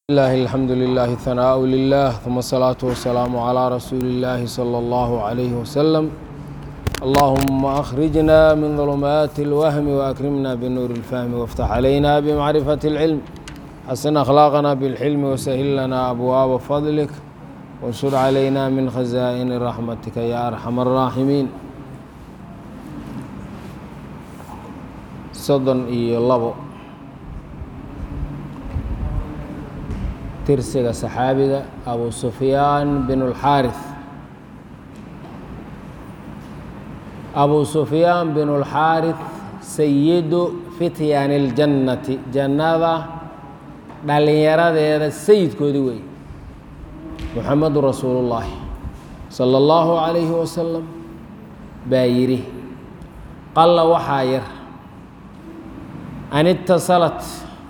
الله الحمد لله ثناء لله ثم الصلاة والسلام على رسول الله صلى الله عليه وسلم اللهم أخرجنا من ظلمات الوهم وأكرمنا بنور الفهم وافتح علينا بمعرفة العلم حسن أخلاقنا بالحلم وسهل لنا أبواب فضلك وانشر علينا من خزائن رحمتك يا أرحم الراحمين صدن إي لبو tirsiga saxaabiga abu sufyaan bin اlxaariث abu sufyaan bin اlxaariث sayidu fityaani اljannati jannada dhallinyaradeeda sayidkoodii wey muxamadu rasuulu اllaahi salى اllahu عalayhi wasalam baa yidhi qalla waxaa yar an itasalat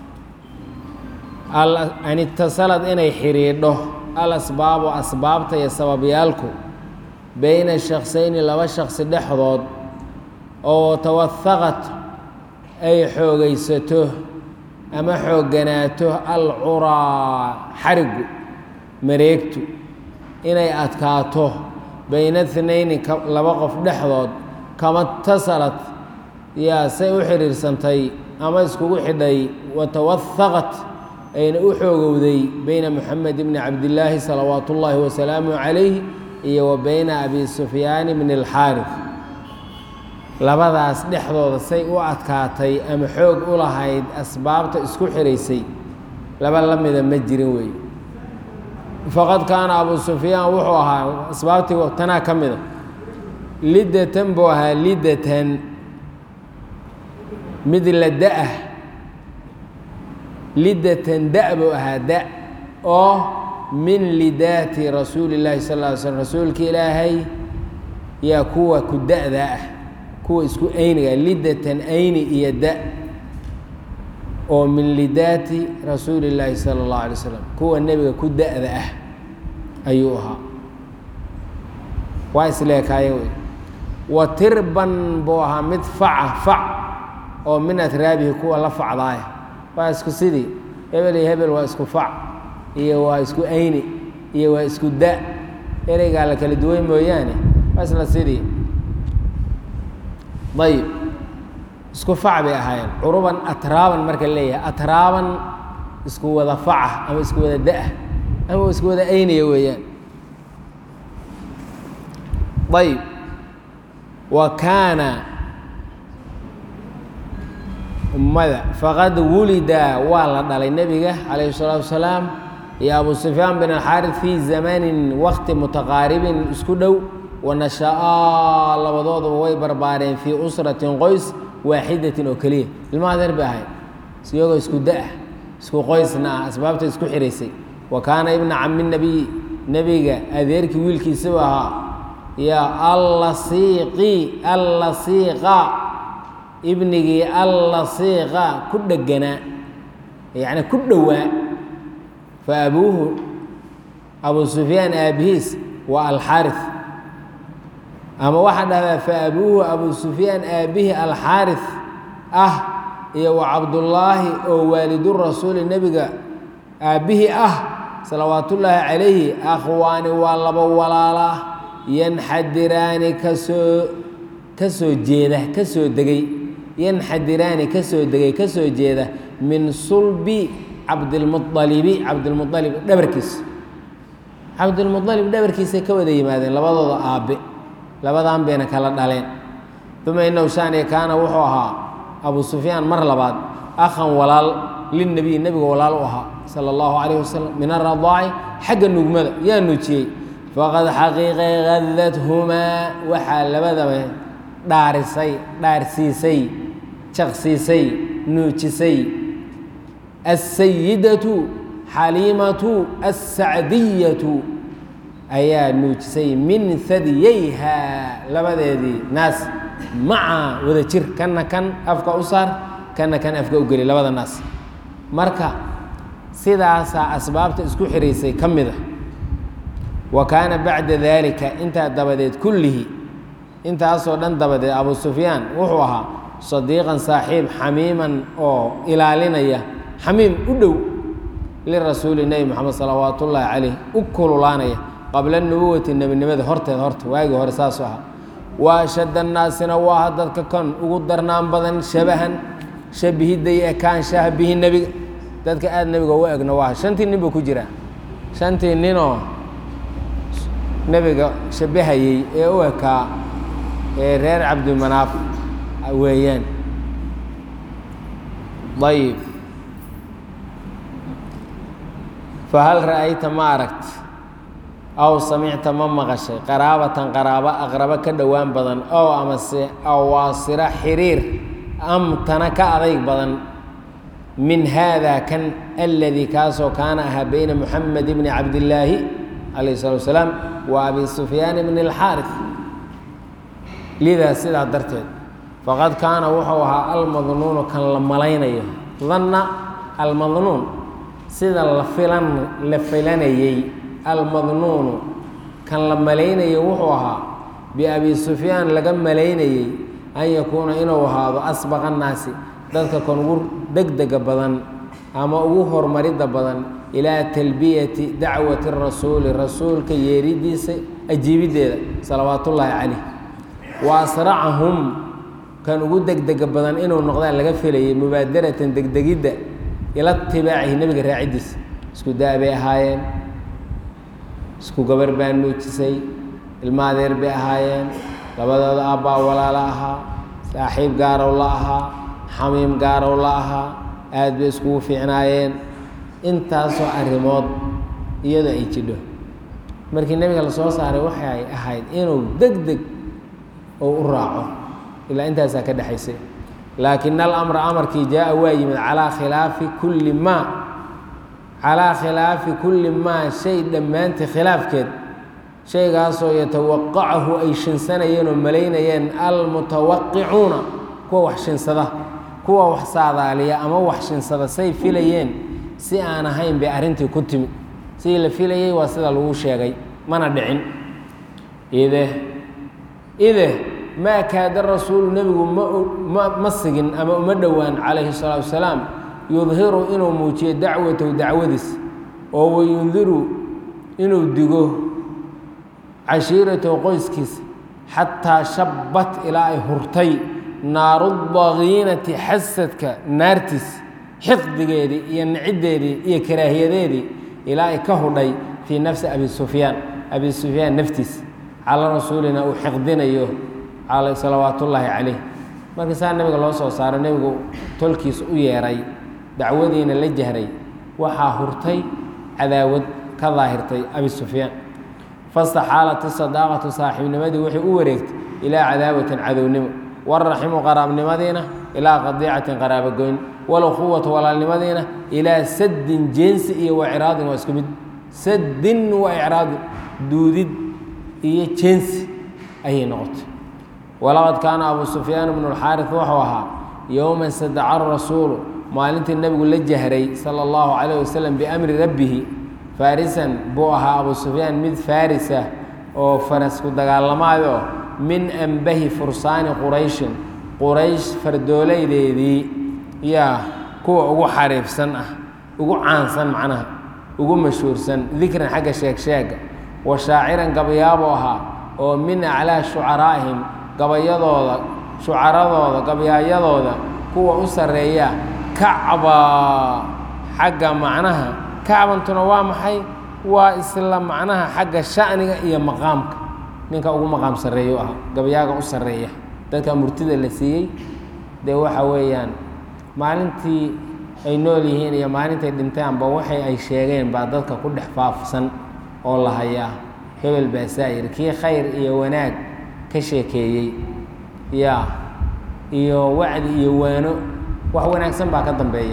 an itasalad inay xidhiidho al asbaabu asbaabta iyo sababyaalku beyna shaksayni laba shaksi dhexdood oo tawahaqat ay xoogaysato ama xoogganaato al curaa xarigu mareegtu inay adkaato beyna thnayni laba qof dhexdood kama tasalad yaa say u xidhiirsantay ama iskugu xidhay watawahaqat ayna u xoogowday beyna moxamed bni cabdillaahi salawaat ullaahi wasalaamu calayh iyo wa beyna abi sufyaani bni alxaarif labadaas dhexdooda say u adkaatay ama xoog u lahayd asbaabta isku xiraysay laba la mida ma jirin weeye faqad kaana abu sufyaan wuxuu ahaa asbaabtii tanaa ka mida liddatan buu ahaa liddatan mid la da-ah lidatan da buu ahaa da oo min lidaati rasuuli llahi sal ly slm rasuulka ilaahay yaa kuwa ku da-da ah kuwa isku ayniga lidatan ayni iyo da oo min lidaati rasuuli llaahi sala اllahu alay slam kuwa nebiga ku da-da ah ayuu ahaa waa isleekaaye wey wa tirban buu ahaa mid faca fac oo min atraabihi kuwa la facdaaya waa isku sidii hebel iyo hebel waa isku fac iyo waa isku ayni iyo waa isku da ereygaa la kala duwan mooyaane waa isla sidii ayib isku fac bay ahaayeen curuban atraaban marka leeyahay atraaban isku wada faca ama isku wada da-ah ama isku wada ayniya weeyaan ayib wa kaana ummada faqad wulida waa la dhalay nebiga calayhi الsalaatu wasalaam iyo abu sufyaan bin alxaarid fii zamanin wakti mutaqaaribin isku dhow wanasha-aa labadooduba way barbaareen fii usratin qoys waaxidatin oo keliya ilmaha deer bay ahayd iyagoo isku da-ah isku qoysna ah asbaabta isku xiraysay wa kaana ibna cami nebiy nebiga adeerkii wiilkiisaba ahaa ya allasiiqi allasiiqa ibnigii allasiiqa ku dheganaa yacni ku dhowaa fa abuuhu abu sufyaan aabihiis waa alxaarif ama waxaa dhahdaa fa abuuhu abu sufyaan aabihi alxaarif ah iyo wa cabdullaahi oo waalidurasuuli nebiga aabbihii ah salawaatullaahi calayhi akhwaani waa laba walaala yanxadiraani kasoo ka soo jeeda ka soo degay yanxadiraani ka soo degay ka soo jeeda min sulbi cabdilmualibi cabdilmualib dhabarkiisa cabdilmualib dhabarkiisay ka wada yimaadeen labadooda aabbe labadan bayna kala dhaleen uma inahu shaaniya kaana wuxuu ahaa abu sufyaan mar labaad akhan walaal lilnebiy nebiga walaal u ahaa sala allahu calayh wasalam min aradaaci xagga nugmada yaa nuujiyey faqad xaqiiqay hadadhumaa waxaa labadaba dhaarisay dhaarsiisay jaqsiisay nuujisay asayidatu xaliimatu assacdiyatu ayaa nuujisay min hadiyeyha labadeedii naas maca wada jir kana kan afka u saar kana kan afka u geli labada naas marka sidaasaa asbaabta isku xiraysay ka mid a wa kaana bacda daalika intaa dabadeed kullihi intaasoo dhan dabadeed abu sufyaan wuxuu ahaa sadiiqan saaxiib xamiiman oo ilaalinaya xamiim u dhow lirasuuli nebi moxamed salawaat ullaahi caleyh u kululaanaya qabla nubuwati nebinimada horteeda horta waagii hore saasuu ahaa wa ashadda annaasina waaha dadka kan ugu darnaan badan shabahan shabihidda iyo ekaanshaha bihi nebiga dadka aada nebiga uga egno waaha shantii nin buu ku jiraa shantii ninoo nebiga shabahayey ee u ekaa ee reer cabdimanaaf weeyaan ayib fahal ra'ayta ma aragt aw samicta ma maqashay qaraabatan qaraabo aqrabo ka dhowaan badan ow amase awaasira xiriir amtana ka adayg badan min haada kan aladii kaasoo kaana ahaa bayna muxamed bni cabdillaahi calayh salatu wasalaam wa abi sufyaan bni alxaarif lidaa sidaa darteed faqad kaana wuxuu ahaa almadnuunu kan la malaynayo danna almadnuun sida la filan la filanayey almadnuunu kan la malaynayo wuxuu ahaa biabi sufyaan laga malaynayey an yakuuna inuu ahaado asbaqa annaasi dadka kan ugu degdega badan ama ugu horumaridda badan ilaa talbiyati dacwati rasuuli rasuulka yeeridiisa ajiibiddeeda salawaatullaahi caleyh wa asracahum kan ugu degdega badan inuu noqdaan laga filayay mubaadaratan degdegidda ila tibaacihi nebiga raaciddiisa isku daa bay ahaayeen isku gabar baa nuujisay ilma adeer bay ahaayeen labadooda aabbaa walaalo ahaa saaxiib gaarow la ahaa xamiim gaarow la ahaa aad bay iskugu fiicnaayeen intaasoo arrimood iyadoo ay jidho markii nebiga la soo saaray waxay ahayd inuu deg deg oo u raaco ilaa intaasaa ka dhexaysay laakin alamra amarkii jaa waa yimid calaa khilaafi kulli maa calaa khilaafi kulli maa shay dhammaantii khilaafkeed shaygaasoo yatawaqacahu ay shinsanayeen oo malaynayeen almutawaqicuuna kuwa wax shinsada kuwa wax saadaaliya ama wax shinsada say filayeen si aan ahayn bay arrintii ku timid sidii la filayey waa sida lagu sheegay mana dhicin ide ide maa kaada rasuulu nebigu ma ma sigin ama uma dhowaan calayhi salaatu wasalaam yudhiru inuu muujiyo dacwatahu dacwadiis oo wayundiru inuu digo cashiiratahu qoyskiisa xataa shabbat ilaa ay hurtay naaru dakiinati xasadka naartiis xiqdigeedii iyo niciddeedii iyo karaahiyadeedii ilaa ay ka hudhay fii nafsi abi sufyaan abi sufyaan naftiis cala rasuulina uu xiqdinayo salawaat ullaahi calayh markii saa nebiga loo soo saaro nebigu tolkiis u yeeray dacwadiina la jahray waxaa hurtay cadaawad ka daahirtay abi sufyaan fastaxaalat isadaaqatu saaxiibnimadii waxay u wareegtay ilaa cadaawatin cadownimo waraximu qaraabnimadiina ilaa qadiicatin qaraabogoyn walquwatu walaalnimadiina ilaa saddin jeensi iyo wacraadin waa isku mid saddin wa icraadin duudid iyo jeensi ayay noqotay walaqad kaana abu sufyaan bnu اlxaari wuxuu ahaa yowma sadaca rasuulu maalintii nebigu la jahray sala اllahu calayh wasalam biamri rabbihi faarisan buu ahaa abu sufyaan mid faarisa oo farasku dagaalamaayo min ambahi fursaani qurayshin quraysh fardoolaydeedii yaa kuwa ugu xariifsan ah ugu caansan macnaha ugu mashhuursan dikran xagga sheegsheega wa shaaciran gabayaabuu ahaa oo min aclaa shucaraa'ihim gabayadooda shucaradooda gabayaayadooda kuwa u sarreeya kacba xagga macnaha kacbantuna waa maxay waa isla macnaha xagga sha'niga iyo maqaamka ninka ugu maqaam sarreeya u ah gabayaaga u sarreeya dadka murtida la siiyey dee waxa weeyaan maalintii ay nool yihiin iyo maalintay dhintaanba waxay ay sheegeen baa dadka ku dhex faafsan oo la hayaa hebel baasaa yidhi kii khayr iyo wanaag ka sheekeeyey yaa iyo wacdi iyo waano wax wanaagsan baa ka dambeeya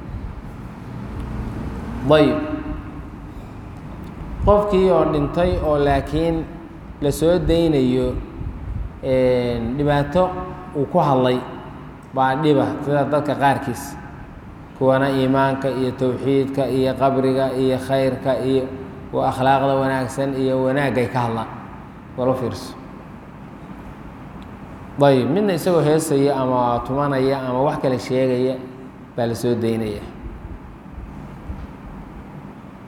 ayb qofkii oo dhintay oo laakiin la soo daynayo dhibaato uu ku hadlay baa dhiba sida dadka qaarkiis kuwana iimaanka iyo towxiidka iyo qabriga iyo khayrka iyo akhlaaqda wanaagsan iyo wanaagay ka hadlaan walo fiirso ayb midna isagoo heesaya ama tumanaya ama wax kale sheegaya baa la soo daynaya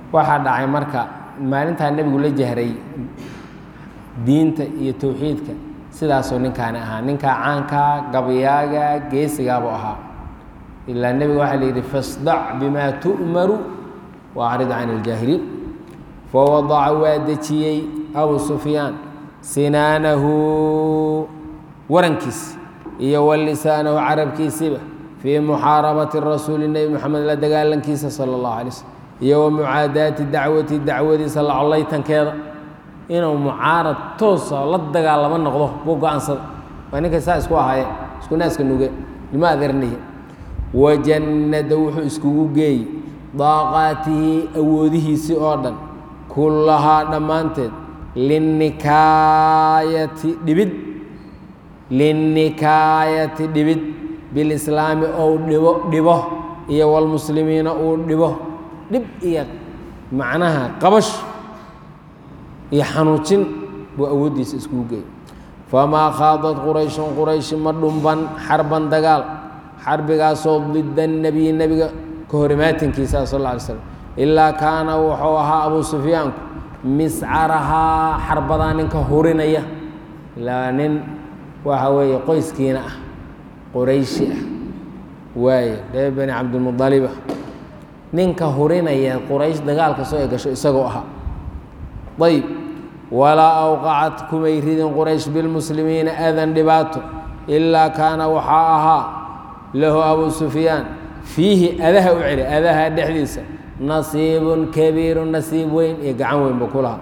waxaa dhacay marka maalintaa nebigu la jahray diinta iyo towxiidka sidaasuu ninkaani ahaa ninkaa caankaa gabyaaga geesigaabuu ahaa ilaa nebiga waxaa la yidhi fasdac bimaa tu'maru waacrid can iljaahiliin fawadaca waa dejiyey abu sufyaan sinaanahu warankiis iyo walisaanahu carabkiisiba fii muxaarabati rasuuli nebi moxamed la dagaalankiisa sala allahu alay slm iyo wa mucaadaati dacwati dacwadiisa la collaytankeeda inuu mucaarad toosa la dagaalamo noqdo buu go-aansada waa ninkay saa isku ahaayeen isku naaska nuge lima adeernihi wajannada wuxuu iskugu geeyey daaqaatihi awoodihiisii oo dhan kullahaa dhammaanteed linnikaayati dhibid linnikaayati dhibid bilislaami ou dhibo dhibo iyo walmuslimiina uu dhibo dhib iyo macnaha qabash iyo xanuujin buu awooddiisa iskugu geeyey famaa khaadad qurayshun qurayshi ma dhumban xarban dagaal xarbigaasoo dida nebiyi nebiga ka horimaatinkiisa sal alla alay slam ilaa kaana wuxuu ahaa abuu sufyaanku miscarahaa xarbadaa ninka hurinaya ilaa nin waxa weeye qoyskiina ah qorayshi ah waaye reer bani cabdilmudaliba ninka hurinaya quraysh dagaalka soo ay gasho isagoo ahaa ayb walaa awqacat kumay ridin quraysh bilmuslimiina adan dhibaato ilaa kaana waxaa ahaa lahu abuu sufyaan fiihi adaha u celi adaha dhexdiisa nasiibun kabiiru nasiib weyn iyo gacan weyn buu ku lahaa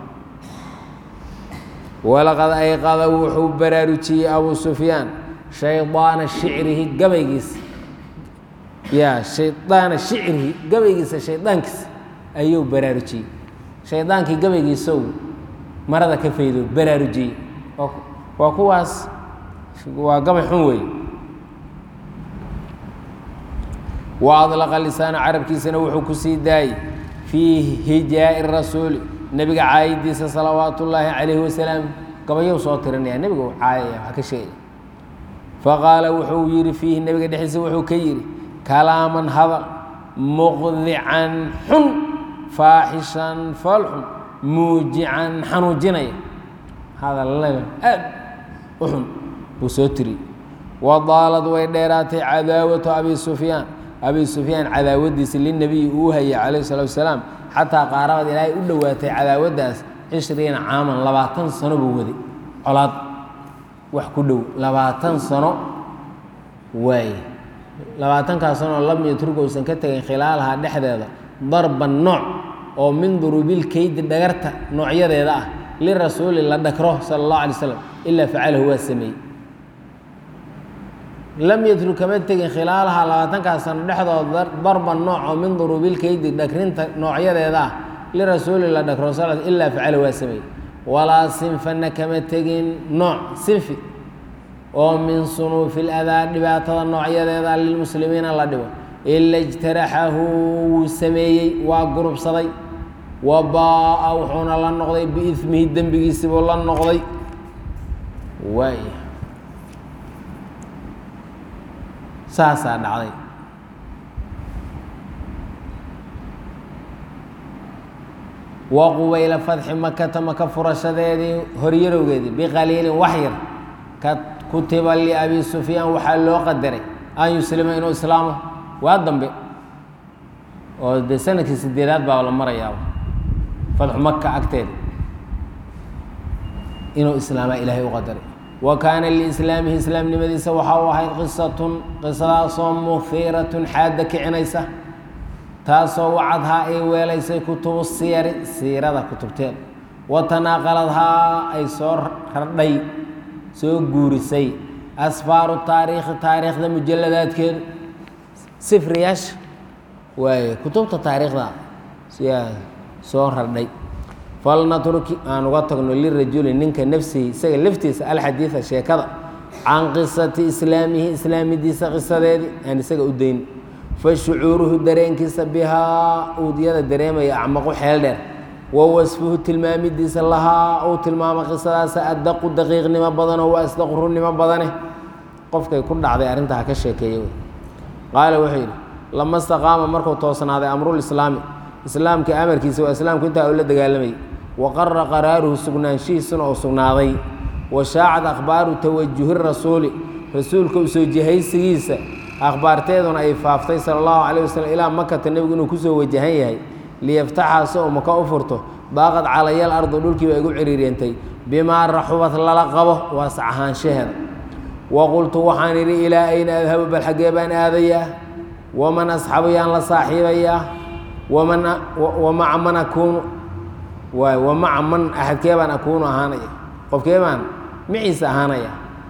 walaqad ayqada wuxuu baraarujiyey abuu sufyaan shaydaana shicrihi gabaygiisa ya shaydaana shicrihi gabaygiisa shaydaankiisa ayuu baraarujiyey shaydaankii gabaygiisow marada ka faydo baraarujiyey waa kuwaas waa gabay xun weeye wa adlaqa lisaana carabkiisana wuxuu ku sii daayey fii hijaa'i rasuuli nebiga caayidiisa salawaatu ullaahi calayhi wasalaam gabayow soo tirinaya nebiga uu caayaya wax ka sheegaya faqaala wuxuu yidhi fiihi nebiga dhexdiisa wuxuu ka yidhi kalaaman hadal muqdican xun faaxishan foolxun muujican xanuujinaya hadallada aad u xun buu soo tiriyey wadaalad way dheeraatay cadaawatu abi sufyaan abi sufyaan cadaawadiisa linabiyi uu hayay calayh salatu wasalaam xataa qaarabad ilaahay u dhowaatay cadaawaddaas cishriina caaman labaatan sano buu waday colaad wax ku dhow labaatan sano waaye labaatankaas sanoo lam yatruga uusan ka tegin khilaalaha dhexdeeda darban nooc oo min duruubil keydi dhagarta noocyadeeda ah lirasuuli la dhakro sala allahu alay slam ilaa facalahu waa sameeyey lam yatrug kama tegin khilaalaha labaatankaas sano dhexdooda darban nooc oo min duruubil keydi dhagrinta noocyadeeda ah lirasuuli la dhakro sal ilaa facalahu waa sameeyey walaa sinfana kama tegin nooc sinfi oo min sunuufi ladaa dhibaatada noocyadeeda lilmuslimiina la dhibo ila ijtaraxahu wuu sameeyey waa gurubsaday wa baa-a wuxuuna la noqday biismihi dembigiisibuu la noqday waay saasaa dhacday wa qubayla fadxi makata maka furashadeedii horyarowgeedii biqaliilin wax yar ka kutiba liabi sufyaan waxaa loo qadaray an yuslima inuu islaamo waa dambe oo dee sanadkii sideedaad baa la marayaaba fadxu maka agteeda inuu islaamaa ilaahay u qadaray wa kaana liislaamihi islaamnimadiisa waxaa u ahayd qisatun qisadaasoo muhiiratun xaadda kicinaysa taasoo wacadhaa ay weelaysay kutubu siyari siirada kutubteeda wa tanaaqaladhaa ay soo radhay soo guurisay asfaaru taariikhi taariikhda mujaladaadkeedu sifriyaasha waaye kutubta taariikhda siyaa soo radhay falnatruki aan uga tagno lirajuli ninka nafsihi isaga laftiisa alxadiida sheekada can qisati islaamihi islaamidiisa qisadeedii aan isaga u dayn fa shucuuruhu dareenkiisa bihaa uu iyada dareemaya acmaqu xeel dheer wa wasfuhu tilmaamidiisa lahaa uu tilmaamo qisadaasa addaqu daqiiqnimo badanoo wa asdaqu runnimo badane qofkay ku dhacday arrintaa ha ka sheekeeya wey qaala wuxuu yidhi lama staqaama markuu toosnaaday amrulislaami islaamka amarkiisa waa islaamku intaa uu la dagaalamayay wa qara qaraaruhu sugnaanshihiisuna oo sugnaaday wa shaacad akhbaaru tawajuhi rasuuli rasuulka usoo jihaysigiisa akhbaarteeduna ay faaftay sala allahu calayh wasalam ilaa makata nebigu inuu kusoo wajahan yahay liyaftaxa si uu maka u furto daaqad calayal ardu dhulkii baa igu ciriireentay bimaa raxubad lala qabo waas ahaanshaheeda wa qultu waxaan idhi ilaa ayna adhabu bal xaggee baan aadayaa waman asxabu yaan la saaxiibayaa waman wa maca man akuunu waay wa maca man axadkee baan akuunu ahaanaya qofkee baan maciisa ahaanaya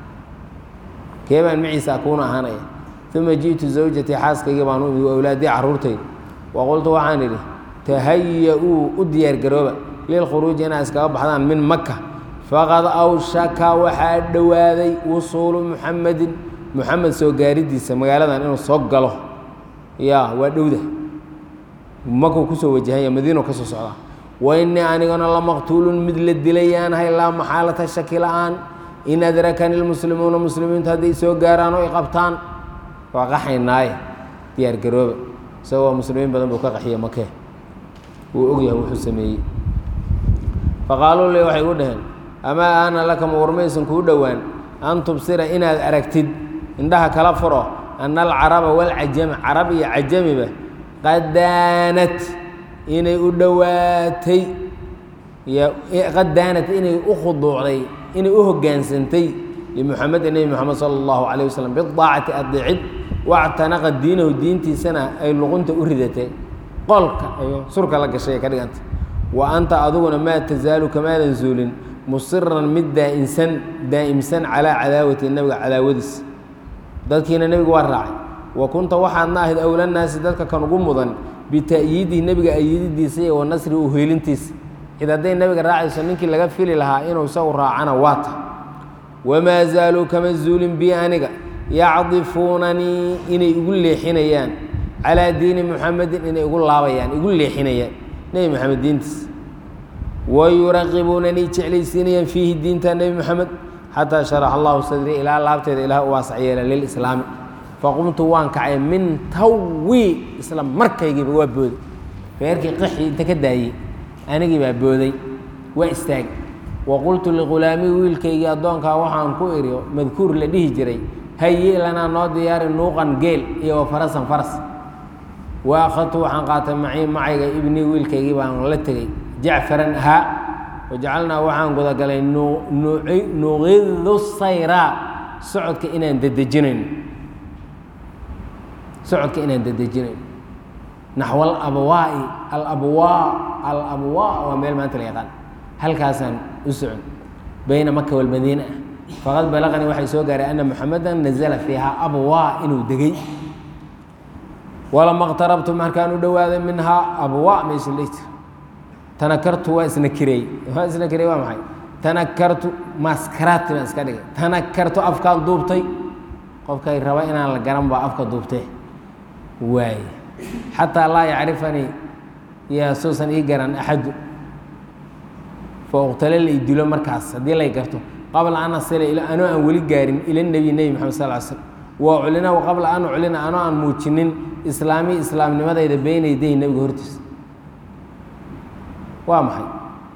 kee baan maciisa akuunu ahaanaya uma ji'tu zawjatii xaaskaygii baan u imi wa awlaadii carruurtayda wa qultu waxaan idhi tahaya-uu u diyaargarooba lilkhuruuji inaa iskaga baxdaan min maka faqad awshaka waxaa dhowaaday wusuulu muxamedin muxamed soo gaaridiisa magaaladan inuu soo galo ya waa dhowda makuu kusoo wajahanya madiino ka soo socdaa wa innii anigana lamaqtuulun mid la dilayaanahay laa maxaalata shaki la-aan in adrakani lmuslimuuna muslimiintu hadday soo gaaraan oo i qabtaan waa qaxaynaaye diyaargarooba isagoo muslimiin badan buu ka qaxiye makee wuu ogyahay wuxuu sameeyey faqaaluu li waxay u dhaheen amaa aana laka ma warmaysan kuu dhowaan an tubsira inaad aragtid indhaha kala furo ana alcaraba walcajama carab iyo cajamiba qad daanat inay u dhowaatay qad daanat inay u khuduucday inay u hoggaansantay limuxamedin nebi moxamed sala allahu calayh wasalam bidaacati adeecid wactanaqa diinahu diintiisana ay luqunta u ridatay qolka ay surka la gashay ka dhiganta wa anta adiguna maa tasaalu kamaadan zuulin musiran mid daa'insan daa'imsan calaa cadaawati nebiga cadaawadiis dadkiina nebiga waa raacay wa kunta waxaadna ahayd awlanaasi dadka kan ugu mudan bita'yiidihi nebiga ayididiisa iyo wa nasri u heelintiisa cid hadday nebiga raacayso ninkii laga fili lahaa inuu isagu raacana waa ta wamaa zaaluu kama zuulin bi aniga yacdifuunanii inay igu leexinayaan calaa diini muxamedin inay igu laabayaan igu leexinayaan nebi moxamed diintiis wayuraqibuunanii jeclaysiinayaan fiihi diinta nebi moxamed xataa sharax allahu sadrii ilaa laabteeda ilaah u waasac yeela lilislaami faqumtu waan kacay min tawi isla markaygiiba waa booday reerkii qaxii inta ka daayey anigii baa booday waa istaagay wa qultu lighulaamii wiilkaygii addoonkaa waxaan ku idhi madkuur la dhihi jiray hayi lanaa noo diyaari nuuqan geel iyo wa farasan faras wa akhadtu waxaan qaatay macii macayga ibnii wiilkaygii baan la tegey jacfaran ahaa wajacalnaa waxaan gudagalay nuqidu sayraa socodka inaan dedejinayno socodka inaan dedejinayno naxw alabwaa'i alabwaa alabwaa waa meel maanta la yaqaan halkaasaan u socon bayna maka walmadiina ah faqad balaqanii waxay soo gaaray ana muxamedan nazala fiihaa abwaa inuu degey walama qtarabtu markaan u dhowaaday minhaa abwaa meesha la jira tanakartu waa isna kireey waa isna kireey waa maxay tanakartu maskaraati baan iska dhigay tanakartu afkaan duubtay qofkay raba inaan la garan baa afka duubtee waaye xataa laa yacrifanii yaa suusan ii garan axadu fa uqtale la idilo markaas haddii lay garto qabla an asila anoo aan weli gaarin ila nebi nebi maxamed sal l slm wa uclina qabla an uclina anoo aan muujinin islaami islaamnimadayda beyna yadayhi nebiga hortiisa waa maxay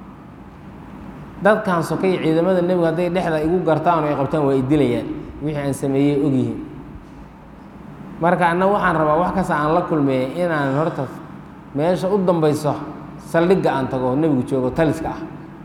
dadkan sokay ciidamada nebigu hadday dhexda igu gartaan oo ay qabtaan waa idilayaan wixii aan sameeyey ogyihiin marka anna waxaan rabaa wax kasta aan la kulmeeyey inaan horta meesha u dambayso saldhigga aan tago nebigu joogo taliska ah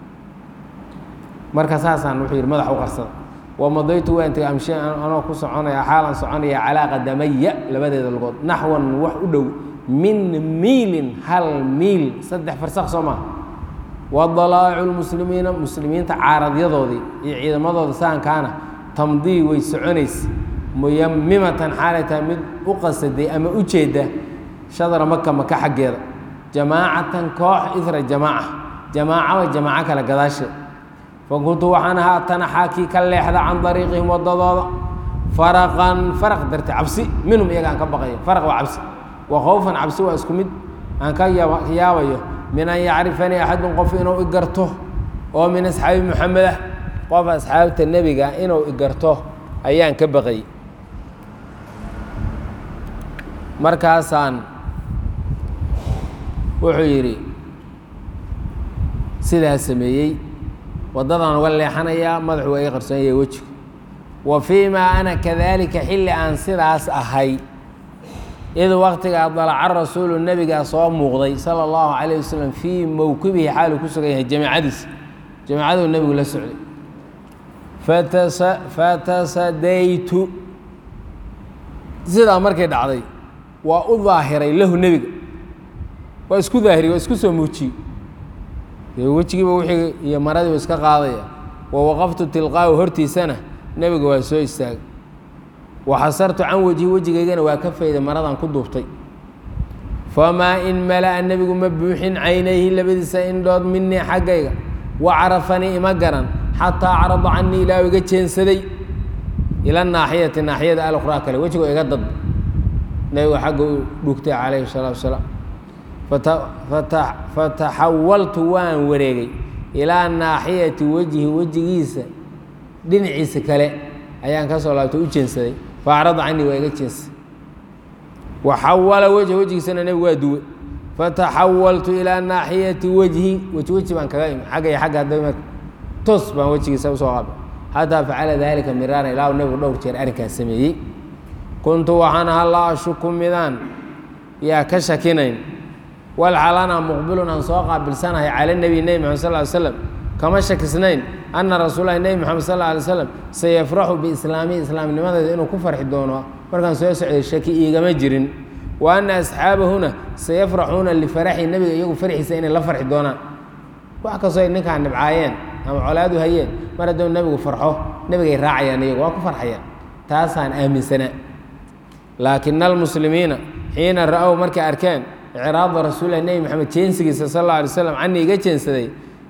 marka saasaan wuxuu yidhi madax u qarsada wamadaytu waan tegay amshi anoo ku soconaya xaalan soconaya calaa qadamaya labadeeda lugood naxwan wax u dhow min miilin hal miil saddex farsakh soo maa wadalaa'icu lmuslimiina muslimiinta caaradyadoodii iyo ciidamadooda saankaana tamdii way soconaysa muyamimatan xaalay tahay mid u qasaday ama u jeeda shadra maka maka xaggeeda jamaacatan koox isra jamaaca jamaacaba jamaaco kale gadaasheed fakuntu waxaan ahaa tanaxaa kii ka leexda can dariiqihim wadadooda faraqan faraq darte cabsi minhum iyaga aan ka baqayo faraq waa cabsi wa khowfan cabsi waa isku mid aan ka yaabayo min an yacrifanii axadun qof inuu i garto oo min asxaabi muxameda qof asxaabta nebiga inuu i garto ayaan ka baqayy markaasaan wuxuu yidhi sidaa sameeyey waddadaan uga leexanayaa madaxu waa ii qarsoon yahay wejigu wa fii maa ana kadaalika xilli aan sidaas ahay id waktigaa dalaca rasuulu nebigaa soo muuqday sala allahu calayh wasalam fii mowkibihi xaaluu ku sugan yahay jamiicadiisa jamiicaduu nebigu la socday fatasa fatasadaytu sidaa markay dhacday waa u daahiray lahu nebiga waa isku daahiriy waa isku soo muujiyey dee wejigiiba wixii iyo maradiiba iska qaadaya wa waqaftu tilqaahu hortiisana nebiga waa soo istaagay waxasartu can wejhi wejigaygana waa ka fayday maradan ku duubtay famaa in mala'a nebigu ma buuxin caynayhi labadiisa indhood minii xaggayga wa carafanii ima garan xataa carada canii ilaa iga jeensaday ila naaxiyati naaxiyada alukhraa kale wejigoo iga dad nebigu xagga u dhugtay calayhi salaatu wasalaam fataxawaltu waan wareegay ilaa naaxiyati wejhi wejigiisa dhinaciisa kale ayaan ka soo laabtay u jeensaday faacrada canii waa iga jeensaday waxawala wejha wejigiisana nebigu waa duwe fataxawaltu ilaa naaxiyati wejhi weji weji baan kaga imi xagga iyo xagga hadda toos baan wejigiisa usoo qaabay xataa facala daalika miraaran ilaa nebigu dhowr jeer arrinkaas sameeyey kuntu waxaan ahaa laa ashuku midaan yaa ka shakinayn walxalana muqbilun aan soo qaabilsanahay cala nebi nebi maxamed sal ly slam kama shakisnayn ana rasuulahi nebi moxamed sal lla alay slam sayafraxu biislaamihi islaamnimadeeda inuu ku farxi doono markaan soo socday shaki iigama jirin wa ana asxaabahuna sayafraxuuna lifaraxi nebiga iyagu farxiisa inay la farxi doonaan wax kastoo ay ninkaan dhibcaayeen ama colaadu hayeen mar hadduu nebigu farxo nebigay raacayaan iyagu waa ku farxayaan taasaan aaminsanaa laakina almuslimiina xiina ra-ow markay arkeen icraada rasuulilah nebi maxamed jeensigiisa sal alla alay slam canii iga jeensaday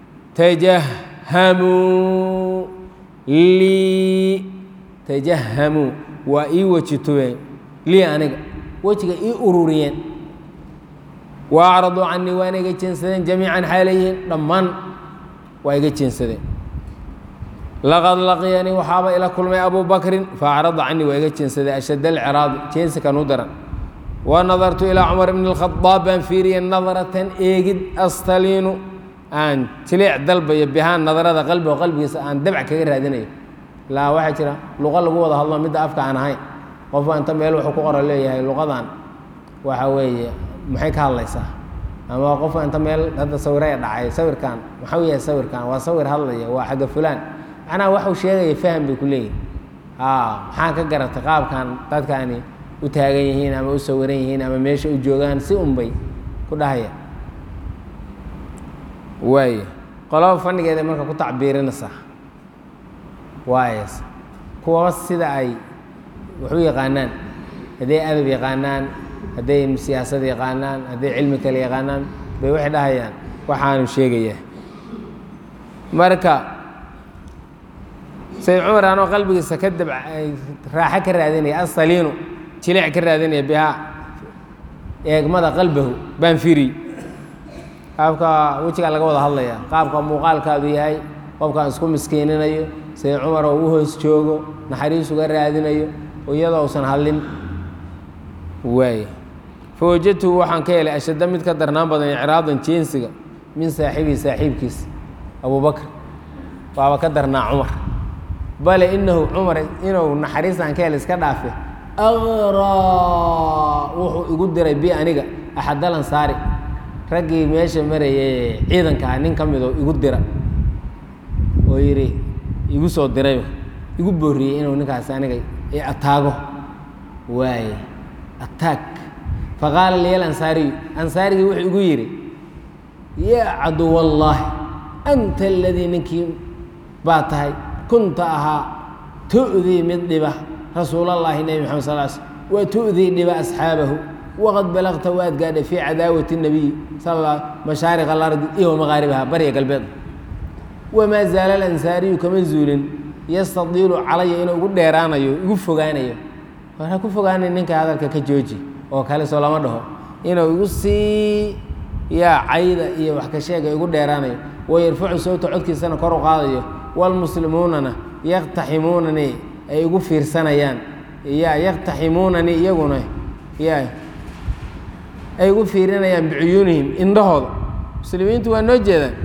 tajahamuu lii tajahamuu waa ii weji tubeen lii aniga wejiga ii ururiyeen wa acraduu canii waana iga jeensadeen jamiican xaalayihiin dhammaan waa iga jeensadeen laqad laqiyanii waxaaba ila kulmay abu bakrin faacrada canii waa iga jeensaday ashad alciraadi jeensikan u daran wa nadartu ilaa cumar bni اlkhadaab baan fiiriyey nadratan eegid astaliinu aan jiliec dalbayo bihaan nadarada qalbigo qalbigiisa aan dabc kaga raadinayo ilaa waxaa jira luqa lagu wada hadlo midda afka aan ahayn qofba inta meel wuxuu ku qora leeyahay luqadan waxa weeye maxay ka hadlaysaa ama qofka inta meel hadda sawiraya dhacay sawirkan maxau yahay sawirkan waa sawir hadlaya waa xagga fulaan macnaha waxuu sheegaya faham bay ku leeyihin a maxaan ka garatay qaabkan dadkaani u taagan yihiin ama u sawiran yihiin ama meesha u joogaan si unbay ku dhahaya waay qolaba fanigeeda marka ku tacbiirinaysaa waayes kuwaba sida ay wax u yaqaanaan hadday adab yaqaanaan hadday siyaasad yaqaanaan hadday cilmi kale yaqaanaan bay waxay dhahayaan waxaanu sheegayaa marka sayd cumar anoo qalbigiisa ka dab raaxo ka raadinaya asaliinu jilic ka raadinaya bihaa eegmada qalbahu baan firi qaabka wejigaa laga wada hadlaya qaabka muuqaalkaadu yahay qofkaan isku miskiininayo sayd cumar oo u hoos joogo naxariis uga raadinayo iyadoo usan hadlin waay fawajadtuhu waxaan ka helay ashadda mid ka darnaan badan icraadan jeensiga min saaxibihi saaxiibkiisa abubakr waaba ka darnaa cumar bale inahu cumar inuu naxariistaan ka helay iska dhaafe aqraa wuxuu igu diray bi aniga axadalan saari raggii meesha marayay ciidankaa nin ka midoo igu dira oo yidhi igu soo dirayba igu booriyey inuu ninkaasi aniga i ataago waaye ataag faqaala liya alansaariyu ansaarigii wuxuu igu yidhi yaa caduwallaahi anta aladii ninkii baa tahay kunta ahaa tu'dii mid dhiba rasuulallaahi nebi maxamed sal sl wa tu'dii dhiba asxaabahu waqad balagta waad gaadhay fii cadaawati nabiy sal mashaariq alardi iyo wamaqaaribaha barya galbeed wamaa zaala alansaariyu kama zuulin yastadiilu calaya inuu igu dheeraanayo igu fogaanayo ha ku fogaanay ninka hadalka ka jooji oo kale soo lama dhaho inuu igu sii yaa cayda iyo wax ka sheega igu dheeraanayo wayarfacu sawta codkiisana kor u qaadayo waalmuslimuunana yaktaximuunani ay igu fiirsanayaan ya yaktaximuunani iyaguna ya ay igu fiirinayaan bicuyuunihim indhahooda muslimiintu waa noo jeedaan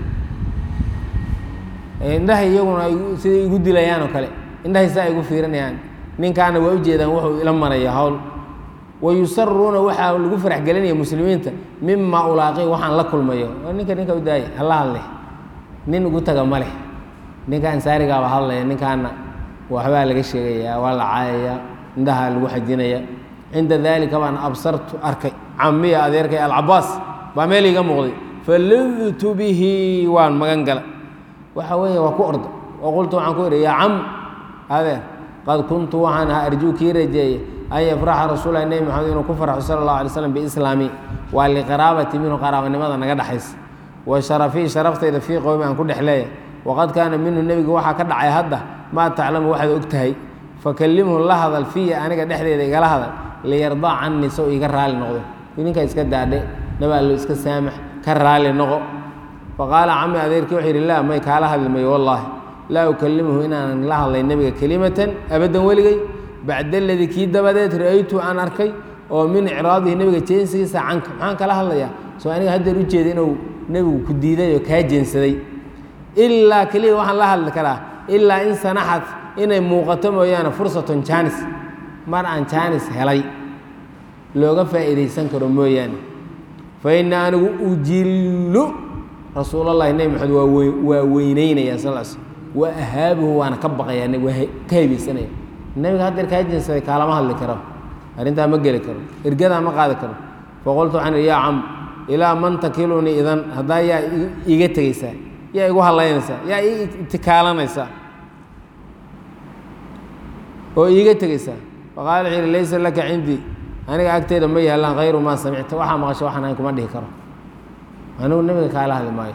indhaha iyaguna siday igu dilayaan oo kale indhahay saa igu fiirinayaan ninkaana waa u jeedaan wuxuu ila maraya hawl wayusaruuna waxaa lagu farax gelinaya muslimiinta mima ulaaqi waxaan la kulmayo ninka ninka u daaya hala hadle nin ugu taga ma leh ninka ansaarigaaba hadlaya ninkaana waxbaa laga sheegaya waa la caayaya indhaha lagu xajinaya cinda dalika baan absartu arkay camiya adeerkay alcabaas baa meel iga muuqday falidtu bihi waan magan gala waxa weeye waa ku orda oo qultu waxaan ku idhi yaa cam adeer qad kuntu waxaan ahaa arjuu kii rajeeye an yafraxa rasuulahi nebi maxamed inuu ku farxo sala allahu alay slam biislaami waa liqaraabati minhu qaraabanimada naga dhexaysa wa sharafii sharaftayda fii qowmi aan ku dhex leeya waqad kaana minhu nebiga waxaa ka dhacay hadda maa taclamu waxaad og tahay fakallimhu la hadal fiya aniga dhexdeeda igala hadal liyardaa canii sow iga raali noqdo ninka iska daadhe nabaallo iska saamax ka raali noqo faqaala cami adeerkii wuxuu yidhi laa may kaala hadli mayo wallaahi laa ukalimuhu inaanan la hadlay nebiga kelimatan abaddan weligay bacda aladii kii dabadeed ra-aytu aan arkay oo min icraadihi nebiga jeensigiisa canka maxaan kala hadlayaa soo aniga haddeer u jeeda inuu nebigu ku diiday oo kaa jeensaday ilaa keliya waxaan la hadli karaa ilaa in sanaxad inay muuqato mooyaane fursatun jaanis mar aan jaanis helay looga faa'iidaysan karo mooyaane fa ina anigu ujillu rasuulallahi nebi maxamed waa wey waa weyneynaya sal l slm wa ahaabuhu waana ka baqayaa waa ka hebaysanaya nebiga haddeer kaa jeensaday kaalama hadli karo arrintaa ma geli karo ergadaa ma qaadi karo faqultu waxaan ihi yaa cam ilaa man takilunii idan haddaa yaa iiga tegeysaa yaa igu hallaynaysaa yaa ii itikaalanaysaa oo iiga tegeysaa faqaala wuxuu yihi laysa laka cindii aniga agteeda ma yaallaan hayru maa samicta waxaa maqasho waxaan ahayn kuma dhihi karo anigu nebiga kaala hadli maayo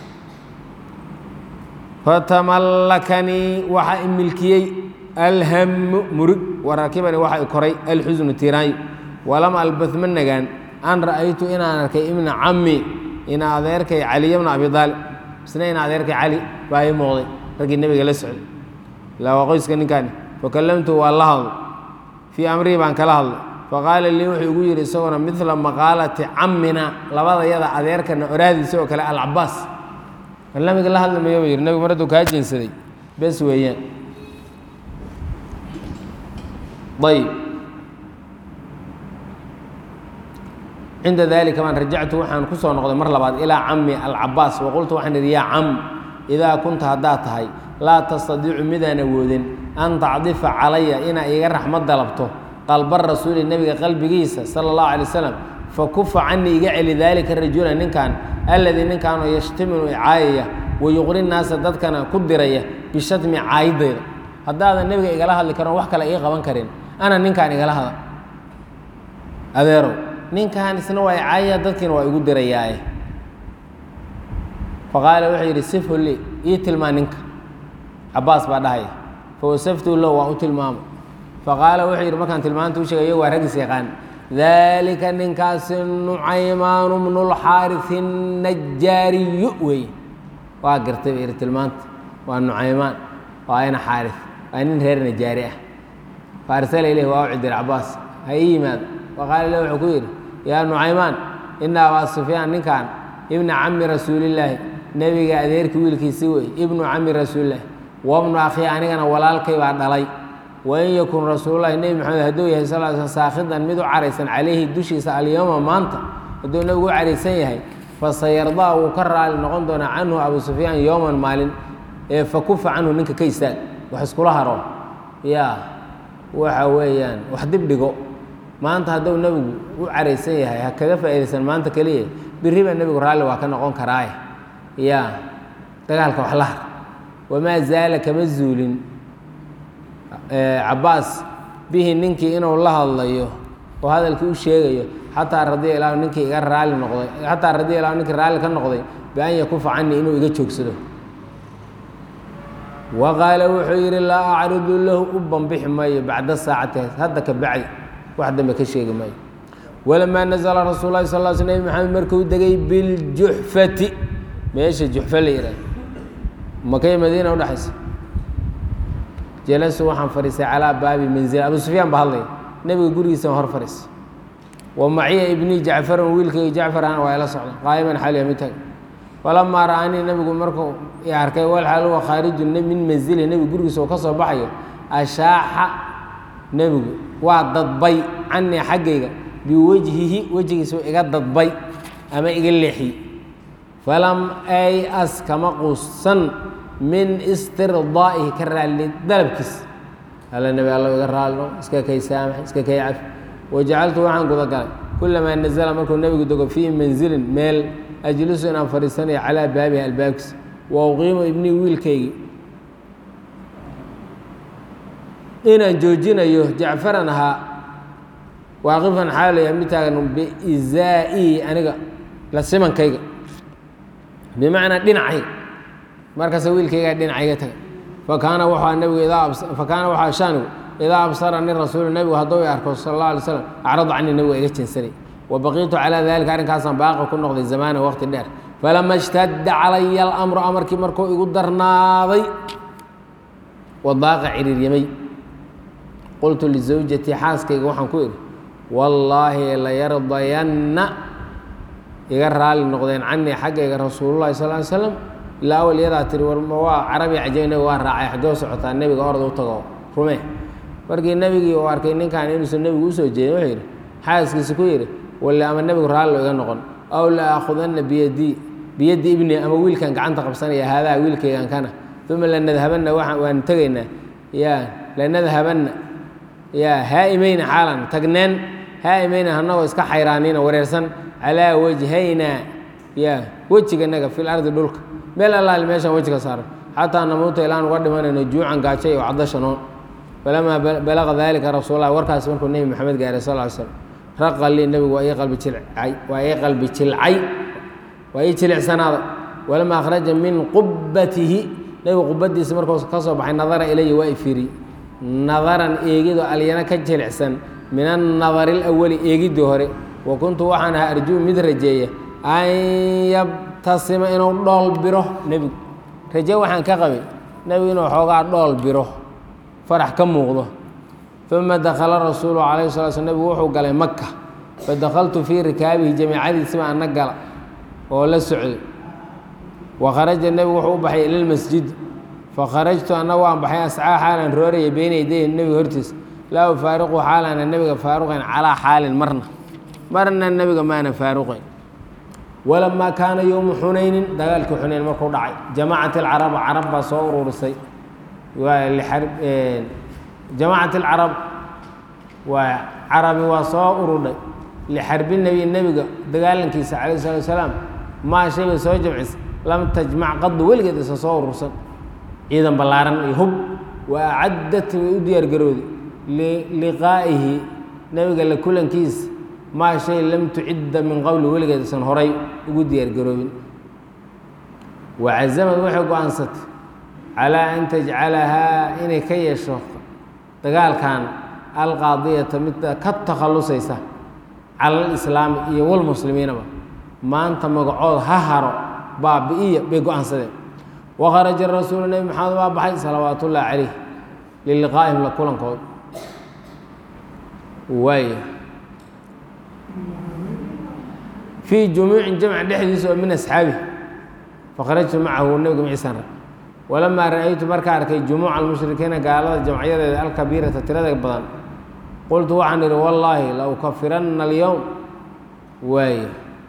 fatamallakanii waxa i milkiyey alhamu murug warakibanii waxa i koray alxusnu tiiraanyo walam albad ma nagaan an ra'aytu inaan arkay ibna cammi ina adeerkay caliya bna abi aalib isna ina adeerkay cali baa ii muuqday raggii nebiga la socday ilaa waa qoyska ninkaani fakallamtu waa la hadlay fii amrihi baan kala hadlay faqaala lii wuxuu igu yidhi isaguna midla maqaalati cammina labada yada adeerkana oraahdiisa oo kale alcabaas nabiga la hadli mayo buu yidhi nebigu mar hadduu kaa jeensaday bes weeyaan ayb cinda dalika baan rajactu waxaan ku soo noqday mar labaad ilaa cami alcabaas waqultu waxaan idhi yaa cam idaa kunta haddaad tahay laa tastadiicu midaan awoodin an tacdifa calaya inaa iiga raxmad dalabto qalba rasuuli nebiga qalbigiisa sala allahu alay wasalam fakufa canii iga celi daalika rajula ninkan alladii ninkaanoo yashtiminu icaayaya wayuqri naasa dadkana ku diraya bishatmi caayidayda haddaadan nebiga igala hadli karon wax kale ii qaban karin ana ninkaan igala hada adeerow ninkan isna waa icaayaya dadkiina waa igu dirayaaye faqaala wuxuu yidhi sifhu lii ii tilmaan ninka cabaas baa dhahaya fawasaftuu low waan u tilmaamay faqaala wuxuu yidhi markaan tilmaanta u sheegay iyagu waa raggiis yaqaan daalika ninkaasi nucaymaanu bnulxaarisi najaariyu weeye waa gartay ba yidhi tilmaanta waa nucaymaan waa ina xaaris waa nin reer najaari ah faarsala ilayh waa u cidir cabaas ha ii yimaado faqaala ilah wuxuu ku yidhi yaa nucaymaan ina abaa sufyaan ninkan ibna cami rasuulillaahi nebiga adeerkii wiilkiisi wey ibnu cami rasuulillaahi wabnu akhii anigana walaalkay baa dhalay wain yakun rasuululahi nebi maxamed hadduu yahay sal sl saakhidan mid u caraysan calayhi dushiisa alyowma maanta hadduu nebigu u caraysan yahay fasayardaa wuu ka raali noqon doonaa canhu abu sufyaan yowman maalin ee fakufa canhu ninka ka istaag wax iskula haro yaa waxa weeyaan wax dib dhigo maanta hadduu nebigu u caraysan yahay ha kaga faa'iidaysan maanta keliya biriba nebigu raalli waa ka noqon karaaye yaa dagaalka wax la har wamaa zaala kama zuulin cabaas bihi ninkii inuu la hadlayo oo hadalkii u sheegayo xataa radiya ilahu ninkii iga raali noqday xataa radiya ilahu ninkii raalli ka noqday bian yakufa canii inuu iga joogsado wa qaala wuxuu yidhi laa acridu lahu u banbixi maayo bacda saacati hadda ka bacdi wax dambe ka sheegi maayo walamaa nazla rasuul lahi sal l sl nebi maxamed markuu degay biljuxfati meesha juxfa la yidhahdo makay madiina udhexaysa jalasu waxaan fadhiistay calaa baabi manzil abu sufyaan baa hadlaya nebiga gurigiisa hor fadhiistay wa maciya ibnii jacfaran wiilkayga jacfar ahna waa ila socda qaa'iman xaliya mid taag falamaa ra'anii nebigu markuu i arkay walxaal huwa khaarijun min manzili nebigu gurigiisa oo ka soo baxayo ashaaxa nebigu waa dadbay canii xaggayga biwejhihi wejigiisa iga dadbay ama iga leexiyey falam ay-as kama quusan min istirdaa'ihi ka raalli dalabkiisa alla nebi allo iga raalno iska kay saamax iska kay cafi wajacaltu waxaan guda galay kulamaa nazala markuu nebigu dego fii manzilin meel ajlisu inaan fadhiisanayo calaa baabihi albaabkiisa wa uqiimu ibnii wiilkaygii inaan joojinayo jacfaran ahaa waaqifan xaalaya mid taagan biizaa'ihi aniga la simankayga bimacnaa dhinacayga markaasa wiilkaygaa dhinacayga taga fakaana waxaa nebigu idaa fakaana waxaa shaanigu idaa absarani rasuulu nebigu hadduu i arko sala allah alay slam acrada canii nebigu iga jinsanay wa baqiitu calaa dalika arrinkaasaan baaqi ku noqday zamaana waqti dheer falama ishtadda calaya alamru amarkii markuu igu darnaaday wadaaqa ciriiryamay qultu lizawjatii xaaskayga waxaan ku idhi wallaahi layardayanna iga raali noqdeen canii xaggayga rasuululahi sal ly slam ilaa awal iyadaa tiri war ma waa carabi cajab nebiga waa raacay xaggee socotaa nebiga orad u tago rume markii nebigii uu arkay ninkan inuusan nebigu usoo jeedin wuxuu yidhi xaaskiisa ku yidhi walle ama nebigu raallo iga noqon aw la aakhudanna biyadii biyaddi ibni ama wiilkan gacanta qabsanaya haadaa wiilkaygan kana uma lanadhabanna waan tegaynaa ya lanadhabanna ya haa'imayna xaalan tagneen haa'imayna hanagoo iska xayraanina wareersan calaa wajhayna ya wejiganaga fil ardi dhulka meel allaali meeshaan wejiga saaran xataa namuuta ilaan uga dhimanayno juucan gaajo iyo cadasha noon falamaa balaqa dalika rasuullahi warkaasi markuu nebi maxamed gaaray sal ly slam raqa lii nebigu waa ii qalbi jilcay waa ii qalbi jilcay waa ii jilicsanaaday walamaa akhraja min qubbatihi nebigu qubadiisa markuu ka soo baxay nadara ilaya waa i fiiriyey nadaran eegido alyana ka jilicsan min annadari alawali eegiddii hore wa kuntu waxaan ahaa arjuu mid rajeeya an yabtasima inuu dhool biro nebigu raje waxaan ka qabay nebigu inuu xoogaa dhool biro farax ka muuqdo uma dakala rasuulu calayhi sala sl nebigu wuxuu galay maka fadakaltu fii rikaabihi jamiicadiisiba ana gala oo la socday wa kharaja nebigu wuxuu u baxay ila lmasjid fakharajtu anna waan baxay ascaa xaalan rooraya beyna yadayhi nebiga hortiisa laa ufaariqu xaalaana nebiga faaruqayn calaa xaalin marna marna nebiga maana faaruqayn walamaa kaana yowmu xunaynin dagaalkii xunayn markuu dhacay jamacat alcaraba carab baa soo ururisay jamacat alcarab waa carabi waa soo urudhay lixarbi nebi nebiga dagaalankiisa calayh salatu wasalaam maa shay bay soo jamcisay lam tajmac qadu weligeed isa soo urursan ciidan ballaaran iyo hub wa acaddat way u diyaar garooday liqaa'ihi nebiga la kulankiisa maa shay lam tucidda min qowli weligeed isan horay ugu diyaar garoobin wacazamad waxay go-aansatay calaa an tajcalahaa inay ka yeesho dagaalkan alqaadiyata midda ka takhallusaysa cala alislaami iyo walmuslimiinaba maanta magacood ha haro baabi'iya bay go-aansadeen wakharaja rasuulu nebi maxamed waa baxay salawaat ullaahi calayh liliqaa'ihim la kulankooda waaya fii jumuucin jamc dhexdiisa oo min asxaabi fakharajtu macahu nebiga maciisan rag walamaa ra'aytu markaa arkay jumuuca almushrikiina gaalada jamcyadeeda alkabiirata tirada badan qultu waxaan idhi wallaahi la ukafiranna alyowm waaye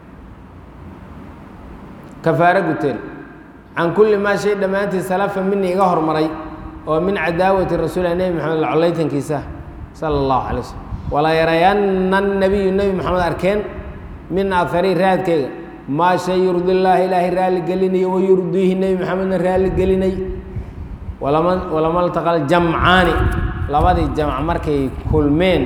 kafaaro guteen can kulli maa shay dhammaantii salafa minii iga hormaray oo min cadaawati rasuulilah nebi maxamed la collaytankiisa sala allahu calay waslm walaa yarayanna nabiyu nebi maxamed arkeen min aharii raadkeyga maa shay yurdi llaahi ilaahay raalli gelinayo wa yurdiihi nebi maxamedna raalli gelinay walama walama ltaqal jamcaani labadii jamc markay kulmeen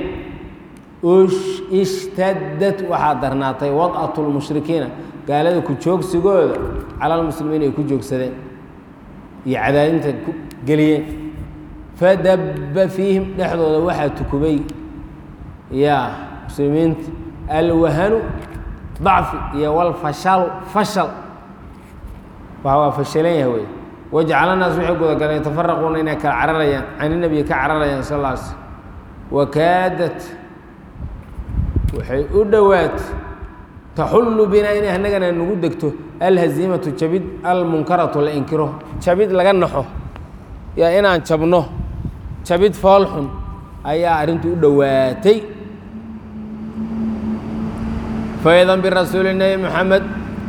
ishtadad waxaa darnaatay wad'atu lmushrikiina gaalada ku joogsigooda cala almuslimiin ay ku joogsadeen iyo cadaadinta ku geliyeen fadabba fiihim dhexdooda waxaa tukubay yaa muslimiinta alwahanu dacfi iyo walfashalu fashal waa waa fashalan yahay wey wajcala naas waxay gudagaleen yatafaraquuna inay kala cararayaan can inabiyi ka cararayaan sal alla alay slm wakaadat waxay u dhowaatay taxullu binaa inay annagana nagu degto alhaziimatu jabid almunkaratu la inkiro jabid laga naxo yaa inaan jabno jabid foolxun ayaa arrintu u dhowaatay faidan birasuuli nebi moxamed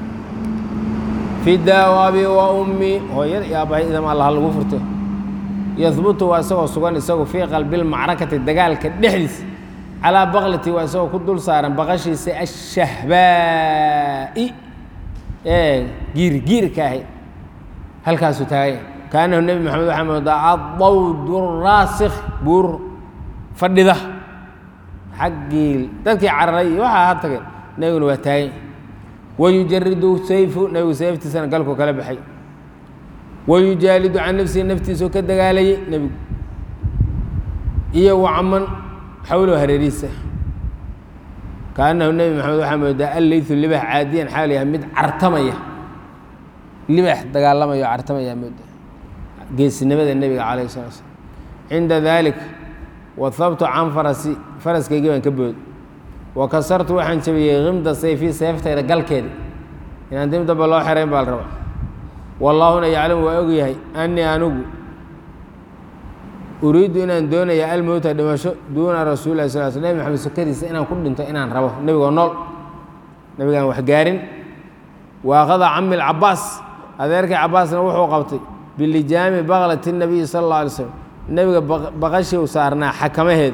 fidaa abi wa ummi hooyada iyo aabbahay idam allah lagu furto yahbutu waa isagoo sugan isagu fii qalbi lmacrakati dagaalka dhexdiisa calaa baklati waa isagoo ku dul saaran baqashiisa ashahbaa'i ee giirgiirka ahay halkaasuu taagay kaanahu nebi moxamed waxaa moodaa adawdu raasikh buur fadhida xaggii dadkii cararay iyo waxaa ha tageen nebiguna waa taagay wayujaridu sayfu nebigu sayftiisana galku kala baxay wayujaalidu can nafsihi naftiisao ka dagaalayay nebigu iyo wacaman xawlow hareerihiisa kaanahu nebi maxamed waxaa moodaa alleytu libax caadiyan xaal yahay mid cartamaya libax dagaalamaya oo cartamaya mooda geesinimada nebiga calayh salaa slam cinda dalik wahabtu can farasi faraskaygii baan ka bood wa kasartu waxaan jabiyey himda sayfi seeftayda galkeeda inaan dib damba loo xerayn baa la rabaa wallaahuna yaclamu waa og yahay annii anigu uriiddu inaan doonaya almowta dhimasho duuna rasuuli lah sal sl nebi maxamed sokadiisa inaan ku dhinto inaan rabo nebigoo nool nebigaan wax gaarin waaqada cami lcabaas adeerkii cabaasna wuxuu qabtay bilijaami baklati nabiyi sala alla alay slam nebiga baqashii u saarnaa xakamaheeda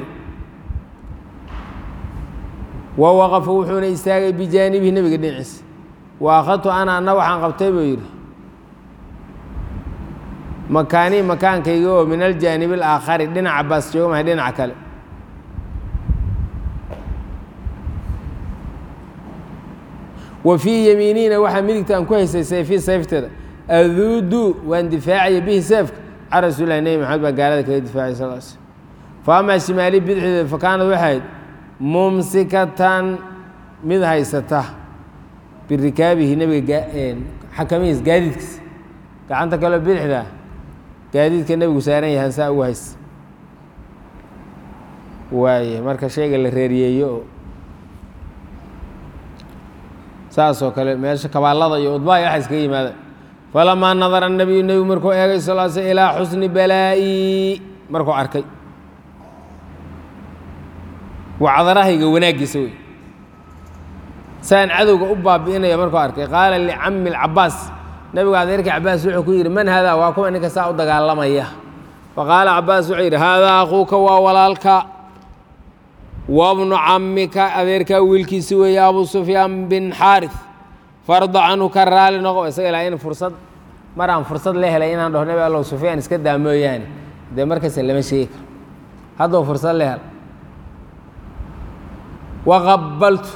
wa waqafa wuxuuna istaagay bijaanibihi nebiga dhinaciisa wa akhadtu ana anna waxaan qabtay buu yidhi makaanii makaankayga oo min aljaanibi alaakhari dhinaca baas jooga mahay dhinaca kale wa fii yamiinina waxaa midigta aan ku haysay sayfi sayfteeda aduudu waan difaacaya bihi seefka can rasuulilahi nebi maxamed baa gaalada kaga difaacay sal l slm fa amaa shimaali bidixdeeda fa kaanad waxay ahayd mumsikatan mid haysata birikaabihi nebiga xakamihiis gaadiidkiisa gacanta kaleo bidixda gaadiidka nebigu saaran yahan saa ugu haysta waaye marka shayga la reeriyeeyo oo saasoo kale meesha kabaallada iyo udbaaya waxa iskaga yimaada falamaa nadara nabiyu nebigu markuu eegay sal l sl ilaa xusni balaa'i markuu arkay wacdarahayga wanaaggiisa wey saan cadowga u baabi'inaya markuu arkay qaala licami lcabaas nebigu adeerkii cabaas wuxuu ku yidhi man haadaa waa kuwa ninka saa u dagaalamaya faqaala cabaas wuxuu yidhi haadaa akhuuka waa walaalka wabnu camika adeerkaa wiilkiisi weeye abu sufyaan bin xaarif farda canhu ka raali noqo isaga ilaa in fursad mar aan fursad la helay inaan dhaho nebi allow sufyaan iska daa mooyaane dee markasta lama sheegi karo hadduu fursad la hel waqabaltu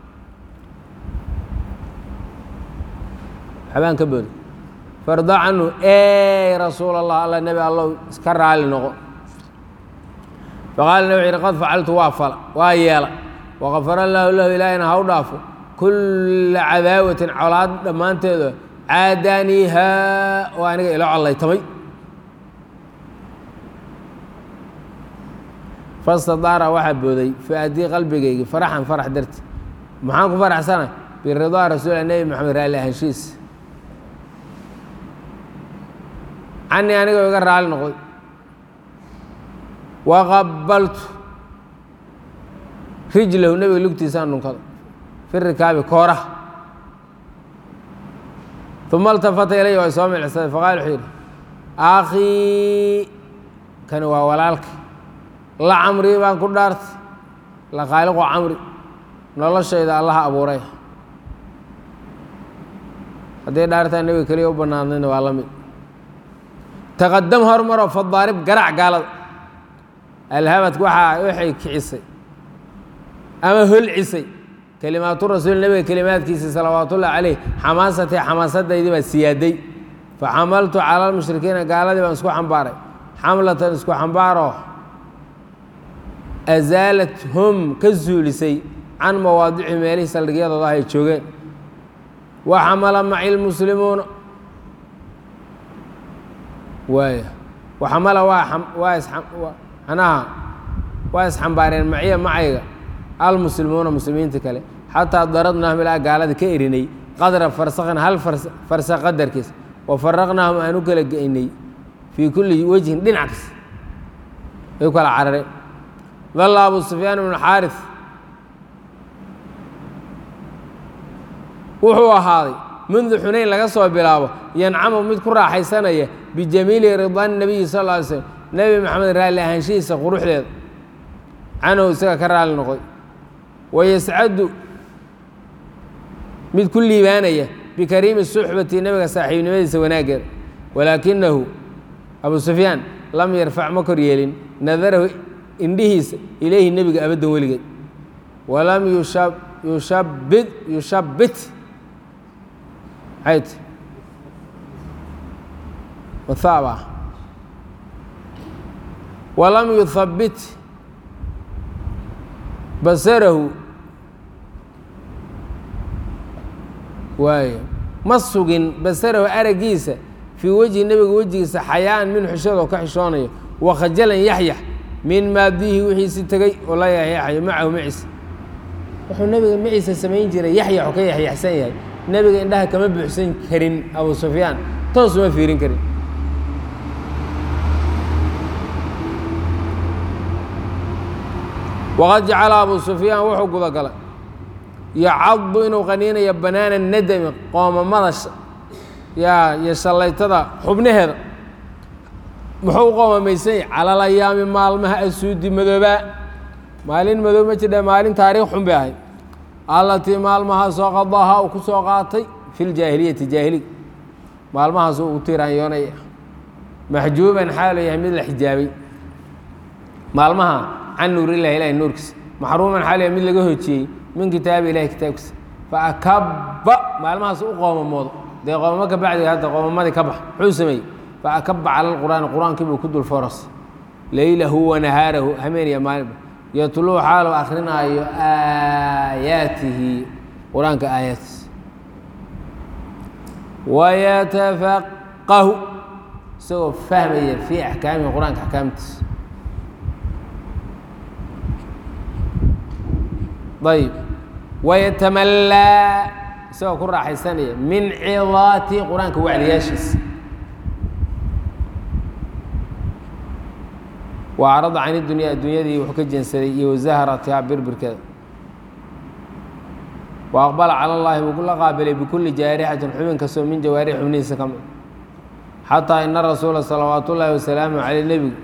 xabaan ka booday farda canhu ey rasuul allah alla nebi allow iska raali noqo faqaala nebi wuxu yidhi qad facaltu waa fala waa yeela waqafara allaahu lahu ilaahina ha u dhaafo kulla cadaawatin colaad dhammaanteedo caadaaniihaa oo aniga ilo collaytamay fastadaara waxaa booday fi-adii qalbigaygi faraxan farax darti maxaan ku faraxsana biridaa rasuulilah nebi maxamed raalli ahaanshihiisa canii anigoo iga raali noqday waqabaltu rijlahu nebiga lugtiisaan dhunkada fi rikaabi kooraha uma altafata ilaya waa soo milcsaday faqaal wuxuu yidhi akhii kani waa walaalka la camrii baan ku dhaartay la khaaliqu camri noloshayda allaha abuuray hadday dhaartaa nebiga keliya u bannaadnayna waa la mid taqadam hormaroo fadaarib garac gaalada alhabadku waxaa waxay kicisay ama holcisay kelimaatu rasuul nebiga kelimaadkiisa salawaatullahi caleyh xamaasatii xamaasadaydii baa siyaaday faxamaltu cala lmushrikiina gaaladii baan isku xambaaray xamlatan isku xambaaroo azaalat hum ka zuulisay can mawaadici meelihii saldhigyadooda ay joogeen wa xamala maci lmuslimuuna waaya waxamala waa waa is anaha waa isxambaareen maciya macayga almuslimuuna muslimiinta kale xataa daradnaahum ilaa gaalada ka erinay qadra farsakhin hal farsa qadarkiis wa faraqnaahum aan u kala geynay fii kulli wejhin dhinac kas ay u kala carareen dalla abu sufyaan ibnu xaaris wuxuu ahaaday mundu xunayn laga soo bilaabo yancamu mid ku raaxaysanaya bijamiili ridaan nabiyi sal lla alay slm nebi maxamed raalli ahaanshihiisa quruxdeeda canhu isaga ka raalli noqday wayascadu mid ku liibaanaya bikariimi suxbati nebiga saaxiibnimadiisa wanaaggeeda walaakinahu abu sufyaan lam yarfac ma kor yeelin nadarahu indhihiisa ilayhi nebiga abaddan weligeed walam yushabid yushabbit ayt wahaaba walam yuhabbit basarahu waayo ma sugin basarahu araggiisa fii wejhi nebiga wejigiisa xayaan min xushadoo ka xishoonayo wakhajalan yaxyax min maadiihi wixiisi tegey oo la yaxyaxayo macahu maciisa wuxuu nebiga maciisa samayn jiray yaxyaxu ka yaxyaxsan yahay nebiga indhaha kama buuxsan karin abu sufyaan toos uma fiirin karin waqad jacala abu sufyaan wuxuu gudagalay yacadu inuu qaniinayo banaana nadami qoomamada yaa iyo shallaytada xubnaheeda muxuu u qoomamaysan yahy cala layaami maalmaha asuudi madoobaa maalin madoob ma jidha maalin taariikh xun bay ahayd allatii maalmahaasoo qadaha uu ku soo qaatay fi ljaahiliyati jaahiliga maalmahaasuu ugu tiraanyoonaya maxjuuban xaalu yahay mid la xijaabay maalmaha can nuurillahi ilahi nuurkiisa maxruuman xaalu yahay mid laga hojiyey min kitaabi ilahi kitaabkiisa faakabba maalmahaas u qoomamoodo dee qoomamo ka bacdiga hadda qoomamadii ka bax muxuu sameeyey faakabba cala lqur'aani qur-aankii buu ku dul foras leylahu wa nahaarahu hameeniya maalinba yatluu xaalu akrinaayo aayaatihi qur-aanka aayaadkiisa wayatafaqahu isagoo fahmaya fii axkaamihi qur-aanka axkaamtiisa ayb wayatamallaa isagoo ku raaxaysanaya min cidaati qur-aanka wacdiyaashiisa wa acrada can idunya addunyadii wuxuu ka jeensaday iyo wazaharatihaa birbirkeeda wa aqbala cala llahi wuu la qaabilay bikulli jaarixatin xubin kastoo min jawaarix xubnihiisa ka mid xataa ina rasuula salawaat ullaahi wasalaamu caley nebigu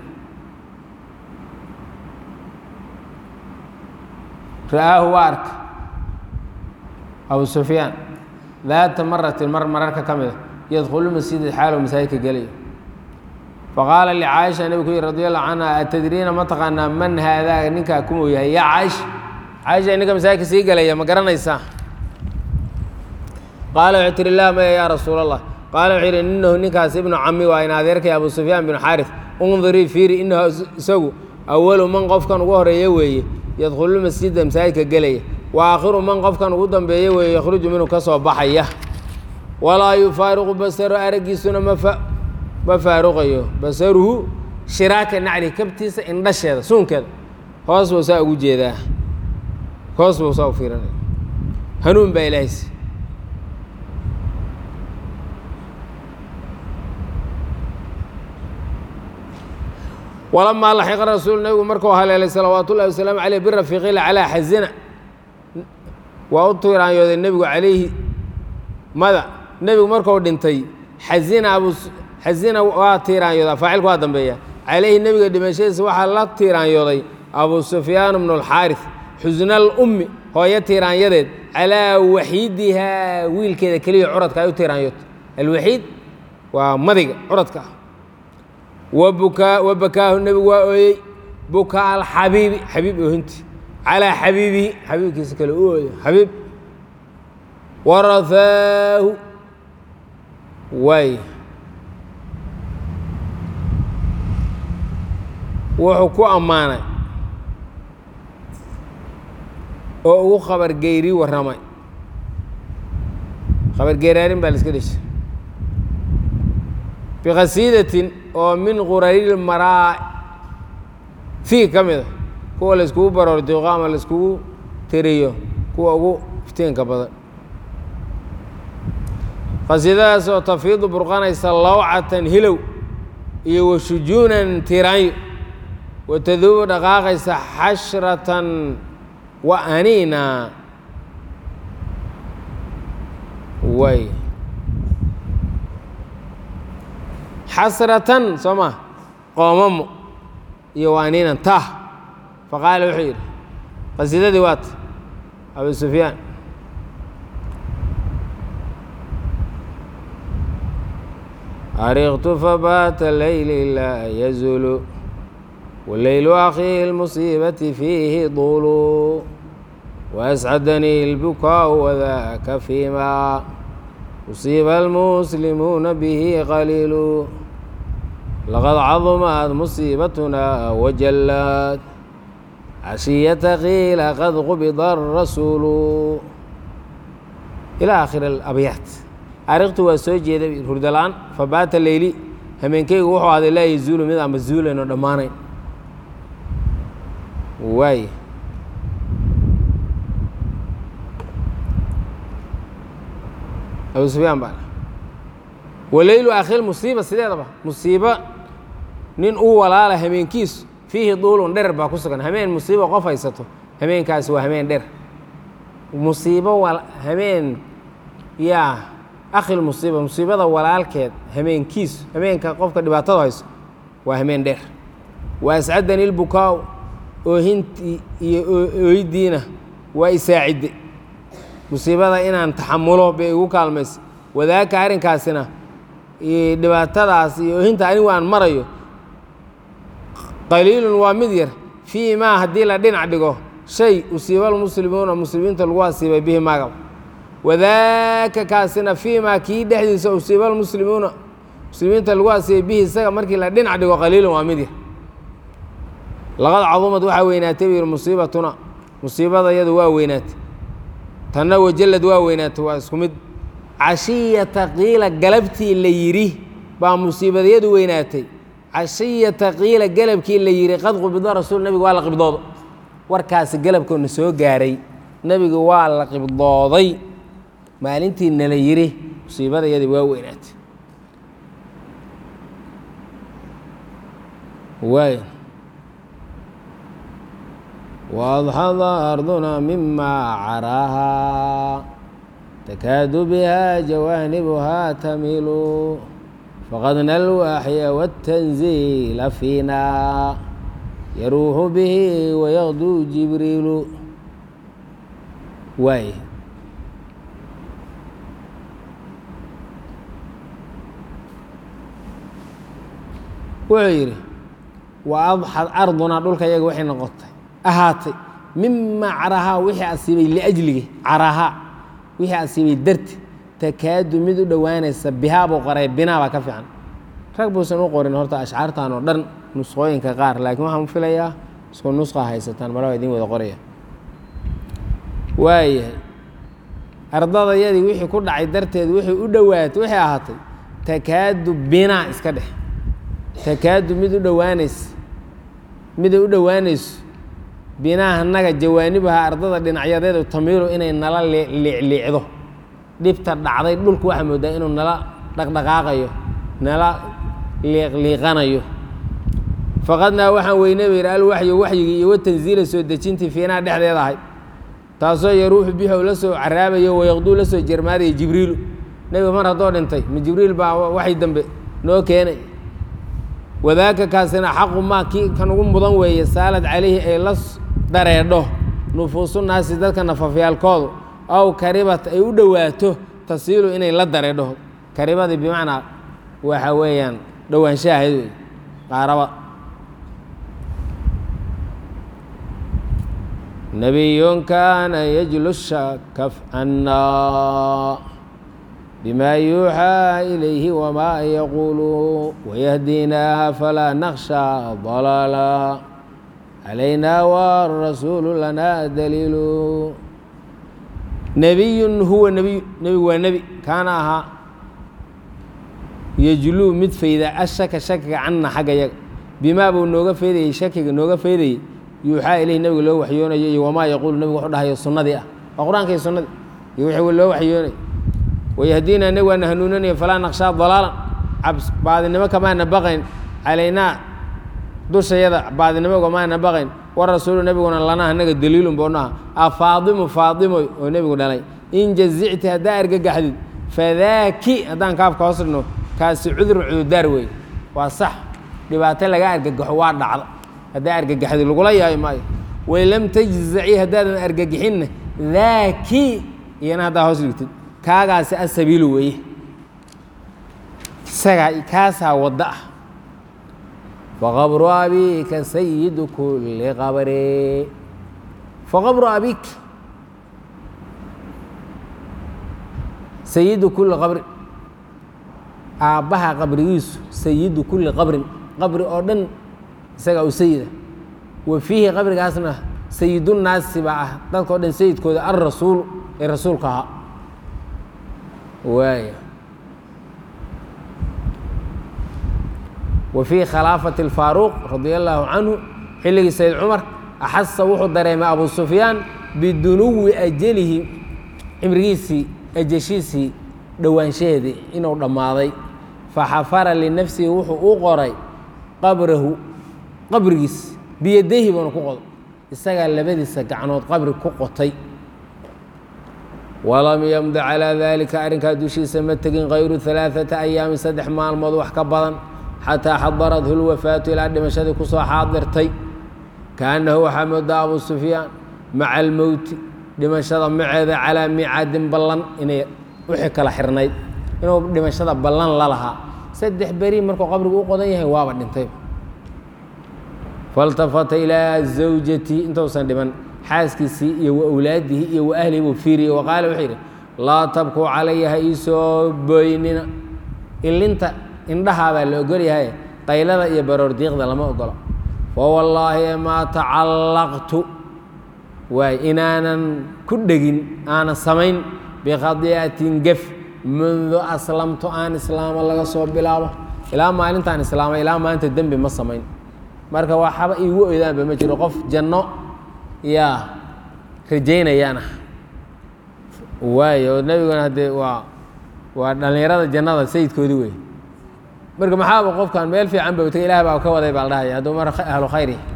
ra'aahu waa arka abu sufyaan daata maratin mar mararka ka mida yadkhulu masjida xaalow masaajidka gelayo faqaala licaaisha nebigu ku yihi radi allahu canha atadriina ma taqaanaa man haadaa ninkaa kumuu yahay yaa caaisha caaisha ninka masaajidka sii galaya ma garanaysaa qaala wuxuu tihi laa maya yaa rasuul allah qaala wuxuu yidhi inahu ninkaas ibnu cami waa in adeerkay abu sufyaan binu xaaris undirii fiiri inahu isagu awalu man qofkan ugu horeeya weeye yadkhulu masjida masaajidka gelaya wa aakhiru man qofkan ugu dambeeya weeye yakhruju minhu ka soo baxaya walaa yufaariqu basaru araggiisuna mafa ma faaruqayo basaruhu shiraaka nacli kabtiisa indhasheeda suunkeeda hoos buu saa ugu jeedaa hoos buu saa u fiirinaya hanuun baa ilaahaysi walamaa laxiqa rasuul nebigu markuu haleelay salawaat ullahi wasalaamu caleyh birafiiqila calaa xasina waa u tiiraanyooday nebigu calayhi mada nebigu marku dhintay xasina abu xasina waa tiiraanyoodaa faacilku waa dambeeya calayhi nebiga dhimashadiisa waxaa la tiiraanyooday abu sufyaan bnu alxaaris xusna alummi hooyo tiiraanyadeed calaa waxiidihaa wiilkeeda keliya curadka ay u tiiraanyootay alwaxiid waa madiga curadka ah wabukaa wa bakaahu nebigu waa ooyey bukaa alxabiibi xabiib oohinti calaa xabiibihi xabiibkiisa kale u ooya xabiib warafaahu waay wuxuu ku ammaanay oo ugu khabargeyri warramay khabargeeraarin baa la iska dheshay bikhasiidatin oo min quraril maraa fii ka mid a kuwa la iskugu baroor diiqo ama la iskugu tiriyo kuwa ugu iftiinka badan qasiidadaas oo tafiidu burqanaysa lawcatan hilow iyo washujuunan tiraanyo wataduubu dhaqaaqaysa xashratan wa aniina way xasratan soo maa qoomamo iyo wa aniinan tah faqaala wuxuu yidhi qasiidadii waata abu sufyaan ariqtu fabaata leyli laa yazulu waleylu akhi lmusiibati fiihi dulu waascadanii اlbukaau wadaka fima usiiba almuslimuuna bihi qaliilu laqad cadumat musiibatuna wajallad cashiyata qiila qad qubida arasuulu ilaa aakhiri alabyaat ariqtu waa soo jeeda hurdala-aan fabaata leyli hameenkeygu wuxuu ahday laa yazuulu mid aan mazuulayn oo dhammaanayn waay abu sufyaan baa waleylu akhil musiiba sideedaba musiibo nin uu walaala hameenkiisu fiihi duulun dherer baa ku sugan hameen musiibo qof haysato hameenkaasi waa hameen dher musiibo hameen yaa akhil musiiba musiibada walaalkeed hameenkiisu hameenka qofka dhibaatada hayso waa hameen dheer wa ascadani lbukaau oohintii iyo ooydiina waa isaacidde musiibada inaan taxamulo bay igu kaalmaysa wadaaka arrinkaasina dhibaatadaas iyo oohinta anigu aan marayo qaliilun waa mid yar fii maa haddii la dhinac dhigo shay usiiba almuslimuuna muslimiinta lagu asiibay bihi maagab wadaaka kaasina fii maa kii dhexdiisa usiiba almuslimuuna muslimiinta lagu asiibay bihi isaga markii la dhinac dhigo qaliilun waa mid yar laqad cadumad waxaa weynaatay buu yidhi musiibatuna musiibada iyadu waa weynaatay tanna wajallad waa weynaatay waa isku mid cashiyata qiila galabtii la yidhi baa musiibadayadu weynaatay cashiyata qiila galabkii la yidhi qad qubida rasuul nebigu waa la qibdoodo warkaasi galabkoona soo gaaray nebigu waa la qibdooday maalintii nala yidhi musiibadayadii waa weynaatay waay وأضحض أرضنا مما عراها تكاد بها جوانبها تميل فقدنا الوحي والتنزيل فينا يروح به ويغدو جبريل واي wuxuu yidhi وأضحض أرضنا dhulka yaga waxay noqotay ahaatay mima carahaa wixii asiibay liajlige carahaa wixii asiibay darti takaadu mid u dhowaanaysa bihaa buu qoray binaa baa ka fiican rag buusan u qorin horta ashcaartan oo dhan nusqooyinka qaar laakiin waxaan filayaa isku nusqa haysataan malaa idin wada qoraya waayahay ardadayadii wixii ku dhacay darteed wixii u dhowaatay waxay ahaatay takaadu binaa iska dhex takaadu mid u dhowaanaysa miday u dhowaanayso binaha naga jawaanibaha ardada dhinacyadeedu tamiilu inay nala liicliicdo dhibta dhacday dhulku waxaa moodaa inuu nala dhaqdhaqaaqayo nala liiqliiqanayo faqadnaa waxaan weyne ba yidhi alwaxyu waxyigii iyo watanziila soo dejintii fiinaha dhexdeeda ahay taasoo yaruuxu bihi ou la soo caraabayo wayaqduu la soo jermaadaya jibriilu nebiga mar haddoo dhintay ma jibriil baa waxay dambe noo keenay wadaaka kaasina xaqu maa kii kan ugu mudan weeye saalad calayhi ay la dareedho nufuusu naasi dadka nafafyaalkoodu aw karibat ay u dhowaato tasiilu inay la dareedho karibadii bimacnaa waxa weeyaan dhowaanshahayd wey qaaraba nabiyun kaana yajlu shaka cannaa bma yuuxىa ilayhi wma yaquulu wayahdinaa falaa nakhsha dalaala calayna warasuulu lana daliilu nebiyun huwa nebiy nebigu waa nebi kaana ahaa yejluu mid fayda ashaka shakiga canna xagga yaga bimaa buu nooga faydayey shakiga nooga faydayey yuuxaa ilayhi nabiga loo waxyoonayo iyo wamaa yaquulu nabigu wuxuu dhahayo sunnadii ah waa qur-aanka iyo sunnadii iyo wixii loo waxyoonay wayahdiina nabi waana hanuunanaya falaa naqshaa dalaalan cabs baadinimo kamaana baqayn calaynaa dushayada baadinimo kamaana baqayn warasuulu nebiguna lanaa anaga daliilun boonaha afaadimu faadimoy oo nebigu dhalay in jazicti haddaa argagaxdid fadaaki haddaan kaafka hoos dhigno kaasi cudurun cudurdaar wey waa sax dhibaato laga argagaxo waa dhacda haddaa argagaxdid lagula yahay maayo wain lam tajzaci haddaadan argagixinna daaki iyana haddaa hoos dhigtid kaagaasi asabiilu weeye isagaa kaasaa wadda ah faqabru abika sayidu kuli qabri faqabru abik sayidu kuli qabrin aabbaha qabrigiisu sayidu kuli qabrin qabri oo dhan isagaa u sayida wa fiihi qabrigaasna sayidunnaasi baa ah dadka o dhan sayidkooda alrasuulu ee rasuulka ahaa waaya wa fii khilaafati alfaaruuq radia allaahu canhu xilligii sayd cumar axasa wuxuu dareemay abu sufyaan bidunuwi ajalihi cimrigiisii ajashiisii dhowaanshaheedii inuu dhammaaday faxafara linafsihi wuxuu u qoray qabrahu qabrigiis biyadayhi buuna ku qoday isagaa labadiisa gacnood qabri ku qotay walam yamdi calaa daalika arrinkaa dushiisa ma tegin kayru alaaثata ayaamin saddex maalmood wax ka badan xataa xadarathu lwafaatu ilaa dhimashadii kusoo xaadirtay kaannahu waxaa moodaa abu sufyaan maca almowti dhimashada maceeda calaa micaadin ballan inay wixii kala xirnayd inuu dhimashada ballan la lahaa saddex beri markuu qabrigu u qodan yahay waaba dhintay faltafata ilaa zawjatii intuusan dhiman xaaskiisii iyo wa awlaadihi iyo wa ahlihi buu fiiriyey wa qaala wuxuu yidhi laa tabkuu calaya ha iisoo booynina ilinta indhahaa baa la ogol yahay qaylada iyo baroor diiqda lama ogolo fawallaahi maa tacallaqtu waay inaanan ku dhegin aanan samayn bikhadii'atin gef mundu aslamtu aan islaamo laga soo bilaabo ilaa maalintaan islaamay ilaa maanta dembi ma samayn marka waxaba iigu oydaanba ma jiro qof janno yaa rajaynayaana waayo oo nebiguna haddee waa waa dhallinyarada jannada sayidkoodii wey marka maxaaba qofkan meel fiican ba tagay ilaah baa ka waday baa la dhahaya hadduu mar ahlu khayr yahay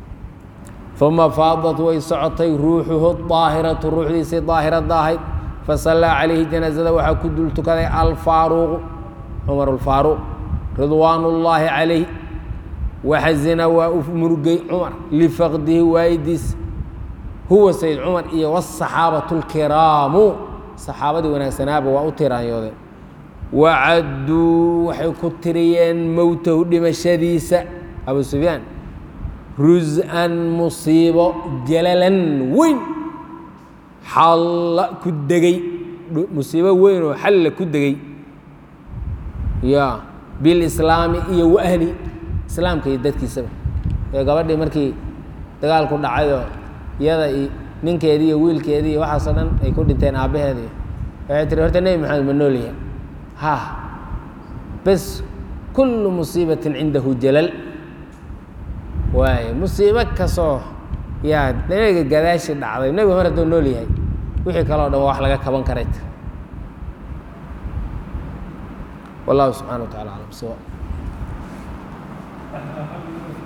uma faadat way socotay ruuxuhu daahiratu ruuxdiisii daahirada ahayd fasallaa calayhi janaasada waxaa ku dul tukaday alfaaruuqu cumar alfaaruuq ridwaan ullaahi calayh waxazina waa u murugay cumar lifaqdihi waayidiis huwa sayd cumar iyo wاsaxaabatu اlkiraamu saxaabadii wanaagsanaaba waa u tiraanyoodeen wacadduu waxay ku tiriyeen mowtahu dhimashadiisa abu sufyaan rus-an musiibo jalalan weyn xalla ku degey musiibo weyn oo xalla ku degey ya bilislaami iyo waahli islaamka iyo dadkiisaba ee gabadhii markii dagaalku dhacayoo iyada iyo ninkeedii iyo wiilkeedii iyo waxaasoo dhan ay ku dhinteen aabbaheedii waxay tiri horta nebi maxamed ma noolyahay ha bes kullu musiibatin cindahu jalal waaye musiibo kastoo yaa nebiga gadaashi dhacday nebiga mar hadduu nool yahay wixii kaleo dhan waa wax laga kaban karay wallahu subxana wa tacala aclam sawa